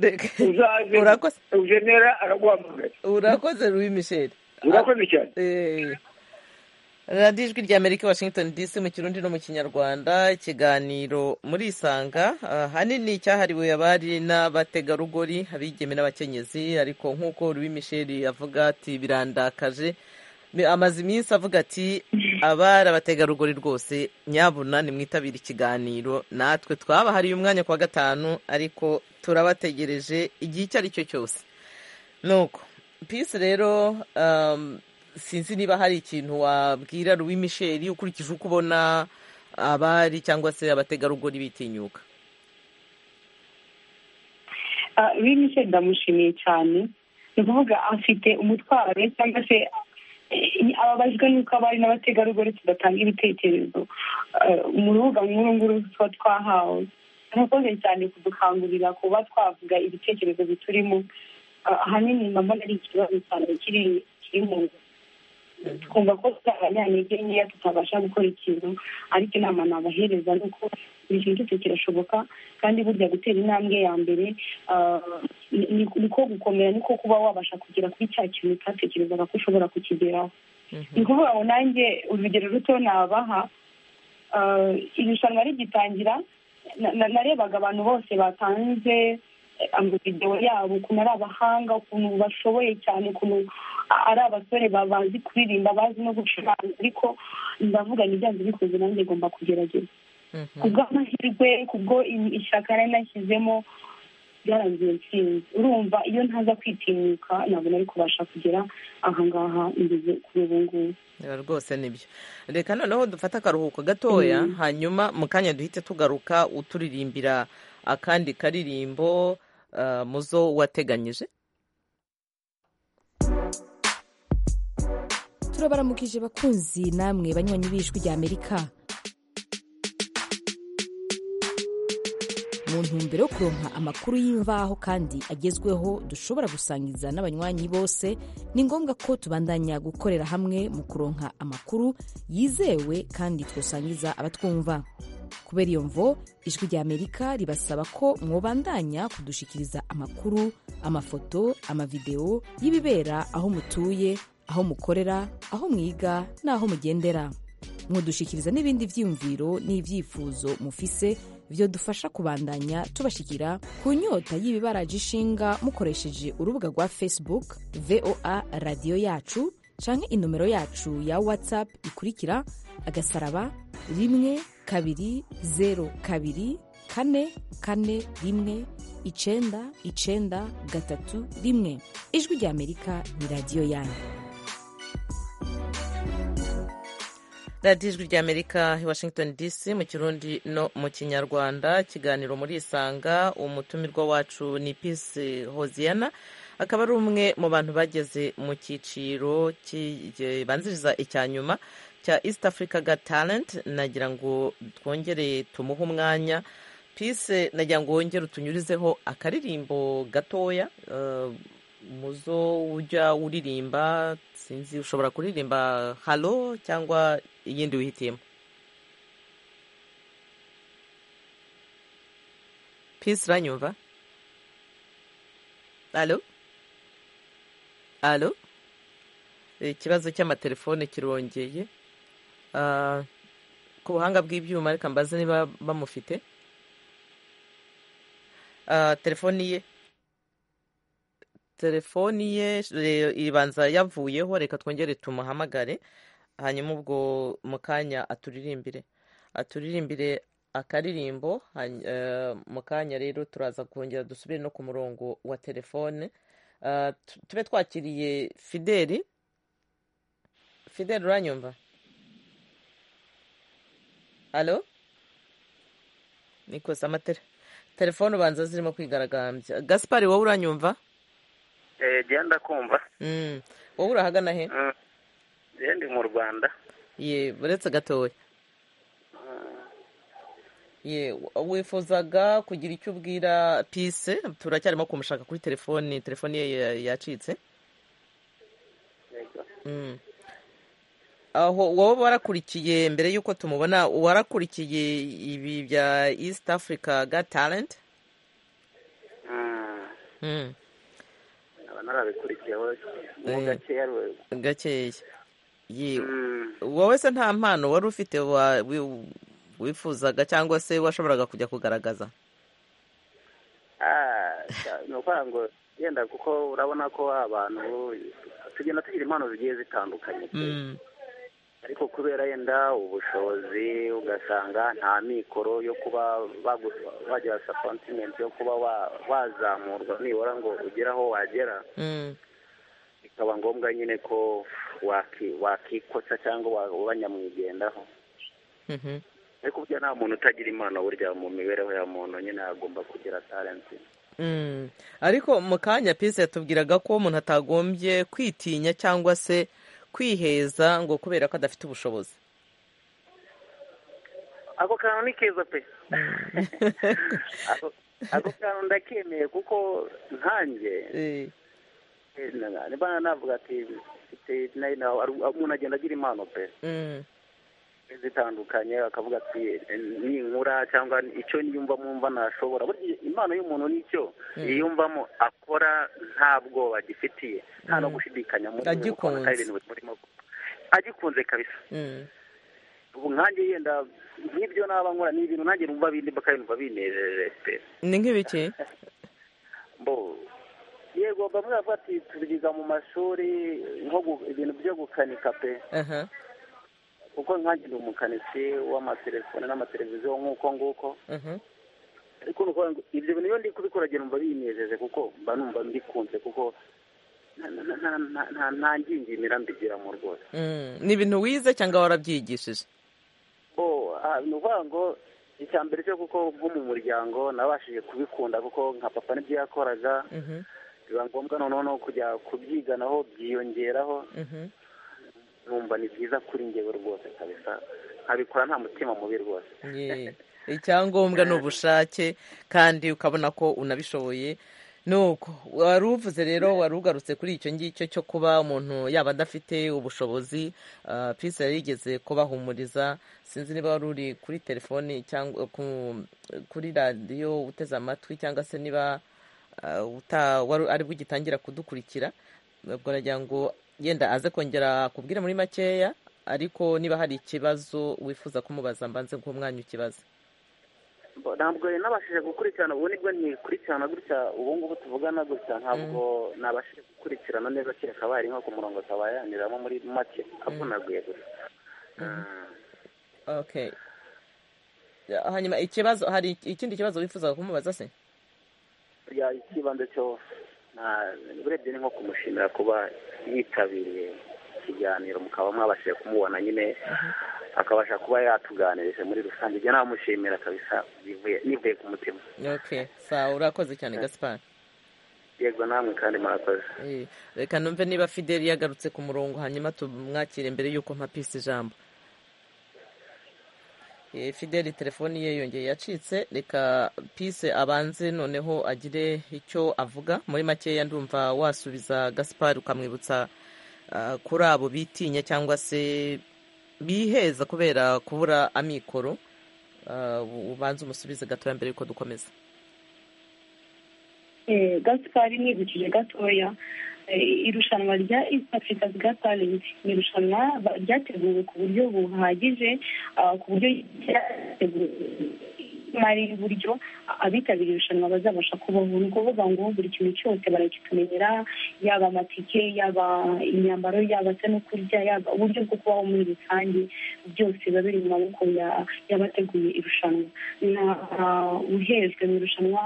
uzaze Urakoze. ujenera araguhamagara urakoze Louis Michel. urakoze cyane Eh. radiyo ijwi rya amerika washington dc mu kirundi no mu kinyarwanda ikiganiro muri isanga ah, ahanini cyahariwe abari n'abategarugori abigeme n'abakenyezi ariko nk'uko Louis Michel avuga ati birandakaje Ni- amaze iminsi avuga ati abari abategarugori rwose nyabuna nimwitabire ikiganiro natwe twabahariye umwanya ku wa gatanu ariko turabategereje igihe icyo ari cyo cyose nuko pisi rero um, sinzi niba hari ikintu wabwira Louis Michel ukurikije uko ubona abari cyangwa se abategarugori bitinyuka Ah, Louis Michel ndamushimiye cyane ni ukuvuga afite umutwaro cyangwa se eh, ababajwe n'uko abari n'abategarugori tudatanga ibitekerezo Ah, mu rubuga nk'uru nguru tuba twahawe murakoze cyane kudukangurira kuba twavuga ibitekerezo biturimo Ah, ahanini mbona ari ikibazo cyane kiri kiri mu nzu twumva ko turi abanyantege nkeya tutabasha gukora ikintu ariko inama nabahereza ni uko buri kintu cyose kirashoboka kandi burya gutera intambwe ya mbere ah, ni- ni niko gukomera niko kuba wabasha kugera kuri cya kintu utatekerezaga ko ushobora kukigeraho ni ukuvuga ngo nanjye urugero ruto nabaha ah, irushanwa rigitangira na- na- narebaga abantu bose batanze eh, amavidewo yabo ukuntu ari abahanga ukuntu bashoboye cyane ukuntu a- ari abasore ba- bazi kuririmba bazi no gucuranga ariko ndavuga ngo ibyanze bikoze nanjye ngomba kugerageza kubw'amahirwe kubwo i- ishyaka nari nashyizemo byarangiye nsinzi urumva iyo ntaza kwitinyuka ntabwo nari kubasha kugera ahangaha ngeze kuri ubu ngubu rwose nibyo reka noneho dufate akaruhuko gatoya hanyuma mu kanya duhite tugaruka uturirimbira akandi karirimbo muzo wateganyije turabaramukije bakunzi namwe banywanyi b'ijwi rya amerika mu ntumbero yo kuronka amakuru y'imvaho kandi agezweho dushobora gusangiza n'abanywanyi bose ni ngombwa ko tubandanya gukorera hamwe mu kuronka amakuru yizewe kandi twosangiza abatwumva kubera iyo mvo ijwi rya amerika ribasaba ko mwobandanya kudushikiriza amakuru amafoto amavidewo y'ibibera aho mutuye aho mukorera aho mwiga n'aho mugendera mudushyikiriza n'ibindi byiyumviro n'ibyifuzo mufise byadufasha kubandanya tubashyikira ku nyota y'ibibaraje ishinga mukoresheje urubuga rwa facebook voa radiyo yacu cyangwa inomero yacu ya whatsapp ikurikira agasaraba rimwe kabiri zeru kabiri kane kane rimwe icyenda icyenda gatatu rimwe ijwi rya amerika ni radiyo yanyu radiyo ijwi rya amerika washington dc mu kirundi no mu kinyarwanda ikiganiro muri isanga umutumirwa wacu ni pisi hoziyana akaba ari umwe mu bantu bageze mu cyiciro kibanziriza icya nyuma cya east africa ga talent nagira ngo twongere tumuhe umwanya pisi nagira ngo wongere utunyurizeho akaririmbo gatoya muzo ujya uririmba sinzi ushobora kuririmba halo cyangwa iyindi wihitiyemo pisi uranyumva halo halo ikibazo cy'amatelefone kirongeye ku buhanga bw'ibyuma reka mbaze niba bamufite telefoni ye telefoni ye ibanza yavuyeho reka twongere tumuhamagare hanyuma ubwo mu kanya aturirimbire aturirimbire akaririmbo mu kanya rero turaza kongera dusubire no ku murongo wa telefone tube twakiriye fideli fideli uranyumva alo nikoze amatara telefone ubanza zirimo kwigaragambya gasipari wowe uranyumva genda kumva wowe urahagana he ndi mu rwanda ye uretse gatoya ye wifuzaga kugira icyo ubwira pise turacyarimo kumushaka kuri telefoni telefoni ye yacitse aho wowe warakurikiye mbere y'uko tumubona warakurikiye ibi bya east africa ga talent gakeya wowe se nta mpano wari ufite wifuzaga cyangwa se washoboraga kujya kugaragaza ni ukuvuga ngo yenda kuko urabona ko abantu tugenda tugira impano zigiye zitandukanye ariko kubera yenda ubushobozi ugasanga nta mikoro yo kuba wagira sapontimenti yo kuba wazamurwa nibura ngo ugere aho wagera bikaba ngombwa nyine ko wakikotsa cyangwa wanyamwigendaho ariko burya nta muntu utagira impano burya mu mibereho ya muntu nyine agomba kugira talenti ariko mu kanya pisi yatubwiraga ko umuntu atagombye kwitinya cyangwa se kwiheza ngo kubera ko adafite ubushobozi ako kantu ni keza pe ako kantu ndakemeye kuko nkanjye niba navuga ati umuntu agenda agira impano pe zitandukanye akavuga ati ninkura cyangwa icyo niyumva mwumva nashobora impano y'umuntu nicyo yiyumvamo akora nta bwoba agifitiye nta no gushidikanya muri ibintu birimo agikunze kabisa ubu nkange yenda nk'ibyo naba nkora ni ibintu nanjye numva bindimba kandi numva binejeje pe ni nk'ibiki mbo yego bamwe bavuga ati tubigiza mu mashuri ibintu byo gukanika pe kuko nkange ni umukanishi w'amatelefone n'amateleviziyo nk'uko nguko ariko nuko ibyo bintu iyo ndi kubikora numva binejeje kuko mba numva mbikunze kuko nta ngingimira mbigiramo rwose ni ibintu wize cyangwa warabyigishije ni ukuvuga ngo icya mbere cyo kuko bwo mu muryango nabashije kubikunda kuko nka papa nibyo yakoraga biba ngombwa noneho no kujya kubyiganaho byiyongeraho numva ni byiza kuri ngewe rwose kabisa nkabikora nta mutima mubi rwose icyangombwa ni ubushake kandi ukabona ko unabishoboye nuko wari uvuze rero wari ugarutse kuri icyo ngicyo cyo kuba umuntu yaba adafite ubushobozi pisi yari yigeze kubahumuriza sinzi niba wari uri kuri telefoni cyangwa kuri radiyo uteze amatwi cyangwa se niba ari bwo ugitangira kudukurikira ubwo nagira ngo yenda aze kongera kubwira muri makeya ariko niba hari ikibazo wifuza kumubaza mbanze nk'umwanya ukibaza ntabwo nabashije gukurikirana ubu nibwo ntikurikirana gutya ubu ngubu tuvugana gutya ntabwo nabashije gukurikirana neza kereka abaye nko ku murongo tabayaniramo muri make avunaguye gusa hanyuma ikibazo hari ikindi kibazo wifuza kumubaza se ikibanza cyo urebye ni nko kumushimira kuba yitabiriye ikiganiro mukaba mwabashije kumubona nyine akabasha kuba yatuganirije muri rusange ibyo namushimira kabisa nivuye ku mutima sawa urakoze cyane gasipari yego namwe kandi murakoze reka numve niba fideli yagarutse ku murongo hanyuma tumwakire mbere y'uko mpapisa ijambo fideli telefoni ye yongeye yacitse reka pise abanze noneho agire icyo avuga muri makeya ndumva wasubiza gasipari ukamwibutsa kuri abo bitinya cyangwa se biheza kubera kubura amikoro ubanza umusubize gatoya mbere yuko dukomeza gasipari nibukije gatoya irushanwa rya east africa talenti ni irushanwa ryateguwe ku buryo buhagije ku buryo ryateguwe imari y'uburyo abitabiriye irushanwa bazabasha kubaho ni ukuvuga ngo buri kintu cyose baragitumenyera yaba amatike yaba imyambaro yaba se no kurya yaba uburyo bwo kubaho muri rusange byose biba biri mu maboko y'abateguye irushanwa nta uhejwe mu irushanwa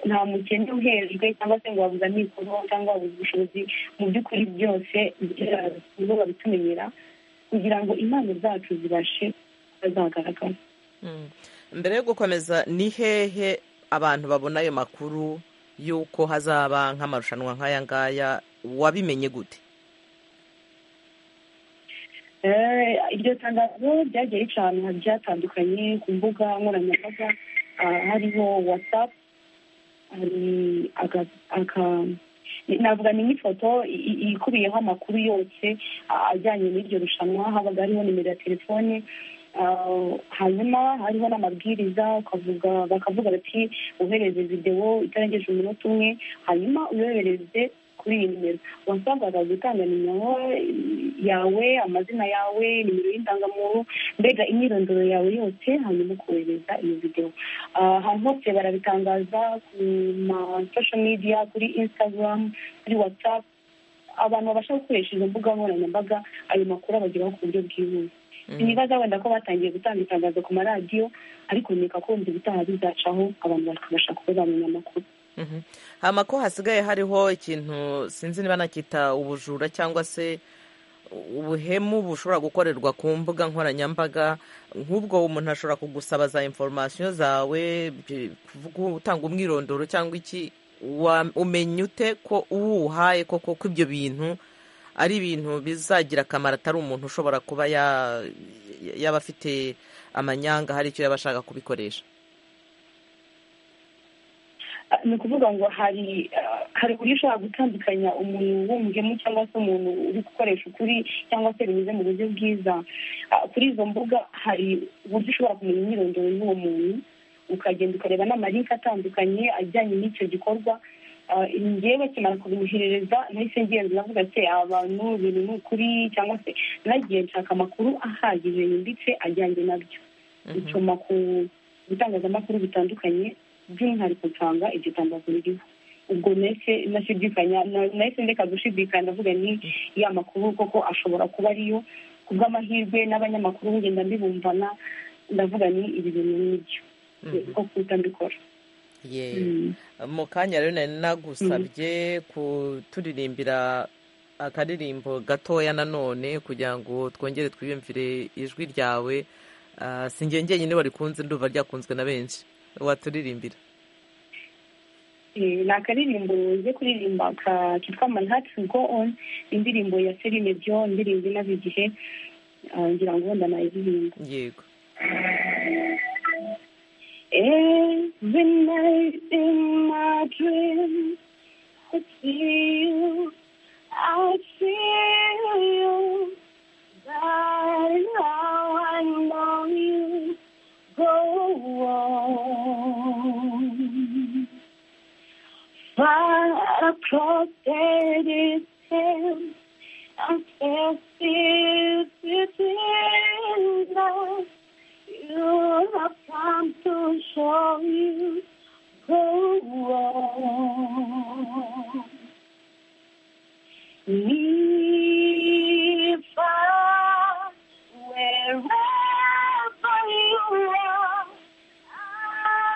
nta mukene uhejwe cyangwa se ngo wabuze amikoro cyangwa wabuze ubushobozi mu by'ukuri byose nibo babitumenyera kugira ngo impano zacu zibashe zagaragara mbere yo gukomeza ni hehe abantu babona ayo makuru y'uko hazaba nk'amarushanwa nk'aya ngaya wabimenye gute iryo tangazo ryagiye rica ahantu byatandukanye ku mbuga nkoranyambaga hariho watsapu hari aka navuga ni nk'ifoto ikubiyeho amakuru yose ajyanye n'iryo rushanwa habaga hariho nimero ya telefone hanyuma hariho n'amabwiriza ukavuga bakavuga bati wohereze videwo itarengeje umunota umwe hanyuma uyohereze kuri iyi nimero wasangaga gutanga nimero yawe amazina yawe nimero y'indangamuntu mbega imyirondoro yawe yose hanyuma ukohereza iyo videwo ahantu hose barabitangaza ku ma social media kuri instagram kuri whatsapp abantu babasha gukoresha izo mbuga nkoranyambaga ayo makuru abageraho ku buryo bwihuse nibaza wenda ko batangiye gutanga itangazo ku maradiyo ariko nkeka ko wumva ibitaha bizacaho abantu bakabasha kuba bamenya amakuru hano ko hasigaye hariho ikintu sinzi niba nakita ubujura cyangwa se ubuhemu bushobora gukorerwa ku mbuga nkoranyambaga nk'ubwo umuntu ashobora kugusaba za inforomasiyo zawe gutanga umwirondoro cyangwa iki umenya ute ko uwuhaye koko ko ibyo bintu ari ibintu bizagira akamaro atari umuntu ushobora kuba yaba afite amanyanga hari icyo yaba ashaka kubikoresha ni ukuvuga ngo hari hari uburyo ushobora gutandukanya umuntu w'umugemu cyangwa se umuntu uri gukoresha ukuri cyangwa se binyuze mu buryo bwiza kuri izo mbuga hari uburyo ushobora kumenya imyirondoro y'uwo muntu ukagenda ukareba n'amarinki atandukanye ajyanye n'icyo gikorwa ngewe bakimara kubimwoherereza nahise ngenda navuga ati abantu ibintu ni ukuri cyangwa se nagiye nshaka amakuru ahagije yimbitse ajyanye nabyo nsoma ku bitangazamakuru bitandukanye by'umwihariko nsanga iryo tangazo ririho ubwo nahise nashidikanya nahise ndeka gushidikanya ndavuga ni ya makuru koko ashobora kuba ariyo ku bw'amahirwe n'abanyamakuru ngenda mbibumvana ndavuga ni ibi bintu n'ibyo niko kuhita mbikora ye mu kanya rero nari nagusabye kuturirimbira akaririmbo gatoya nanone kugira ngo twongere twiyumvire ijwi ryawe sinjye njyenyine warikunze ndumva ryakunzwe na benshi waturirimbira ni akaririmbo uze kuririmba kitwa manhattan go on indirimbo ya serine byo ndirimbo inaze igihe ngira ngo wenda nayiririmba yego Every night in my dreams, it's you. I feel you. Darling, how I know you go on. Far across that distance, I'm still within us. You have come to show you the world. Leave us wherever you are.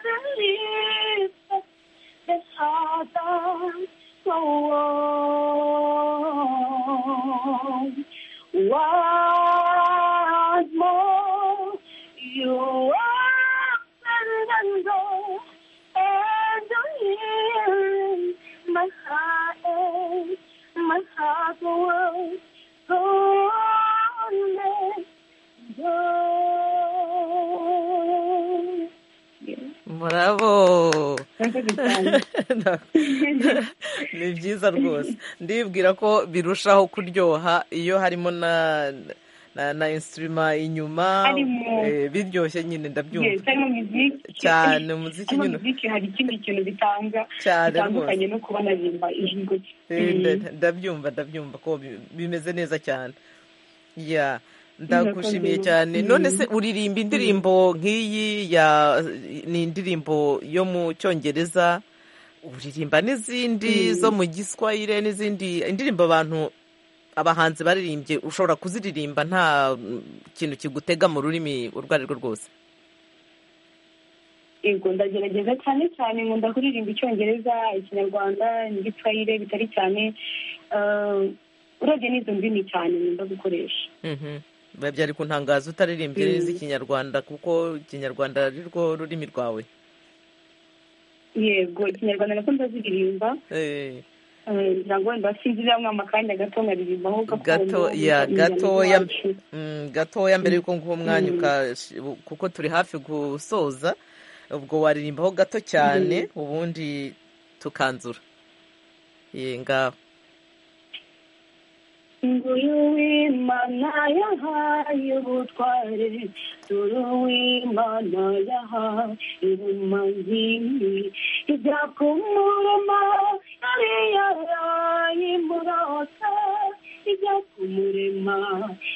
Underneath this harbor so warm. Once more, you open the door and I'm hearing my heart, ache, my heart will go on and go. murabo Murakoze cyane. ni byiza rwose ndibwira ko birushaho kuryoha iyo harimo na na na insitirima inyuma Harimo. eh, biryoshye nyine Yes, ndabyumva harimo muziki cyane umuziki harimo nyine muziki hari ikindi kintu bitanga Cyane bitandukanye no kuba naririmba ijwi gutya Eh, Mm. nda- ndabyumva ndabyumva ko bi- bimeze neza cyane ya ndagushimiye Murakoze. cyane Mm. none se uririmba indirimbo nk'iyi ya ni indirimbo yo mu cyongereza uririmba n'izindi Mm. zo mu giswahire n'izindi indirimbo abantu abahanzi baririmbye ushobora kuziririmba nta mm, kintu kigutega mu rurimi urwo ari rwo rwose yego ndagerageza cyane cyane nkunda kuririmba icyongereza ikinyarwanda n'igiswahire bitari cyane Ah, urebye n'izo ndimi cyane nkunda gukoresha Mhm. biba byari kuntangaza utaririmbye Mm. n'iz'ikinyarwanda kuko ikinyarwanda ari rwo rurimi rwawe yego ikinyarwanda nako ndaziririmba Eh. Ah, ngira ngo wenda sinzi izamwama akanya gato nkaririmbaho gakondo gato ya injyana gatoya z'iwacu. mm, gatoya mbere yuko nguha umwanya Mm. ukash- kuko turi hafi gusoza ubwo waririmbaho gato cyane ubundi tukanzura ye ngaho Nguyu w'Imana yahaye ubutware dore uw'Imana yahaye ubumayi ijya ku murema yari yaraye imurota ijya ku murema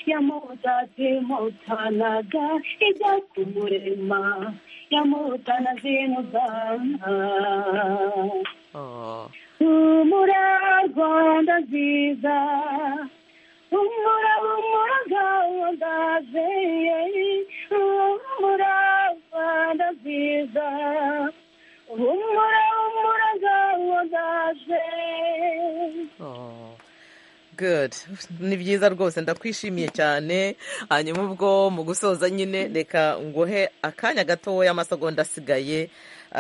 yamudadimutanaga ijya ku murema yamudanazimudana humura rwanda nziza humura humura rwanda nziza humura rwanda nziza humura humura rwanda nziza good ni byiza rwose ndakwishimiye cyane hanyuma ubwo mu gusoza nyine reka nguhe akanya gatoya amasegonda asigaye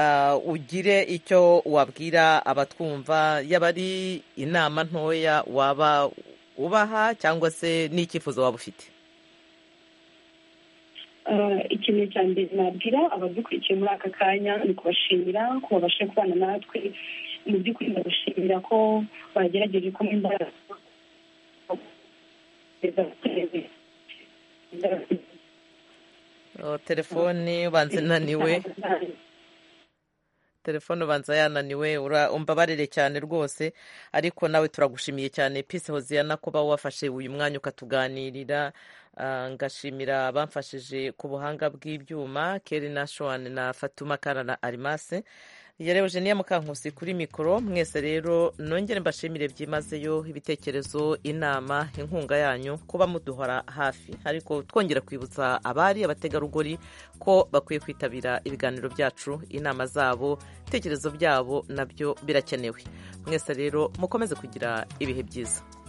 ah, ugire icyo wabwira abatwumva yaba ari inama ntoya waba ubaha cyangwa se n'icyifuzo waba ufite Ah, ikintu cya mbere nabwira abadukurikiye muri aka kanya ni ukubashimira ko babasha kubana natwe mu by'ukuri ndabashimira ko bagerageje ko mu imbaraga Oh, telefone ubanza inaniwe telefone ubanza yananiwe ura- umbabarire cyane rwose ariko nawe turagushimiye cyane pisi hoziyana kuba wafashe uyu mwanya ukatuganirira Ah, ngashimira abamfashije ku buhanga bw'ibyuma keri na shuwani na fatuma kara na arimase yerewe Eugenia Mukankusi kuri mikoro mwese rero nongere mbashimire byimazeyo ibitekerezo inama inkunga yanyu kuba muduhora hafi ariko twongera kwibutsa abari abategarugori ko bakwiye kwitabira ibiganiro byacu inama zabo ibitekerezo byabo nabyo birakenewe mwese rero mukomeze kugira ibihe byiza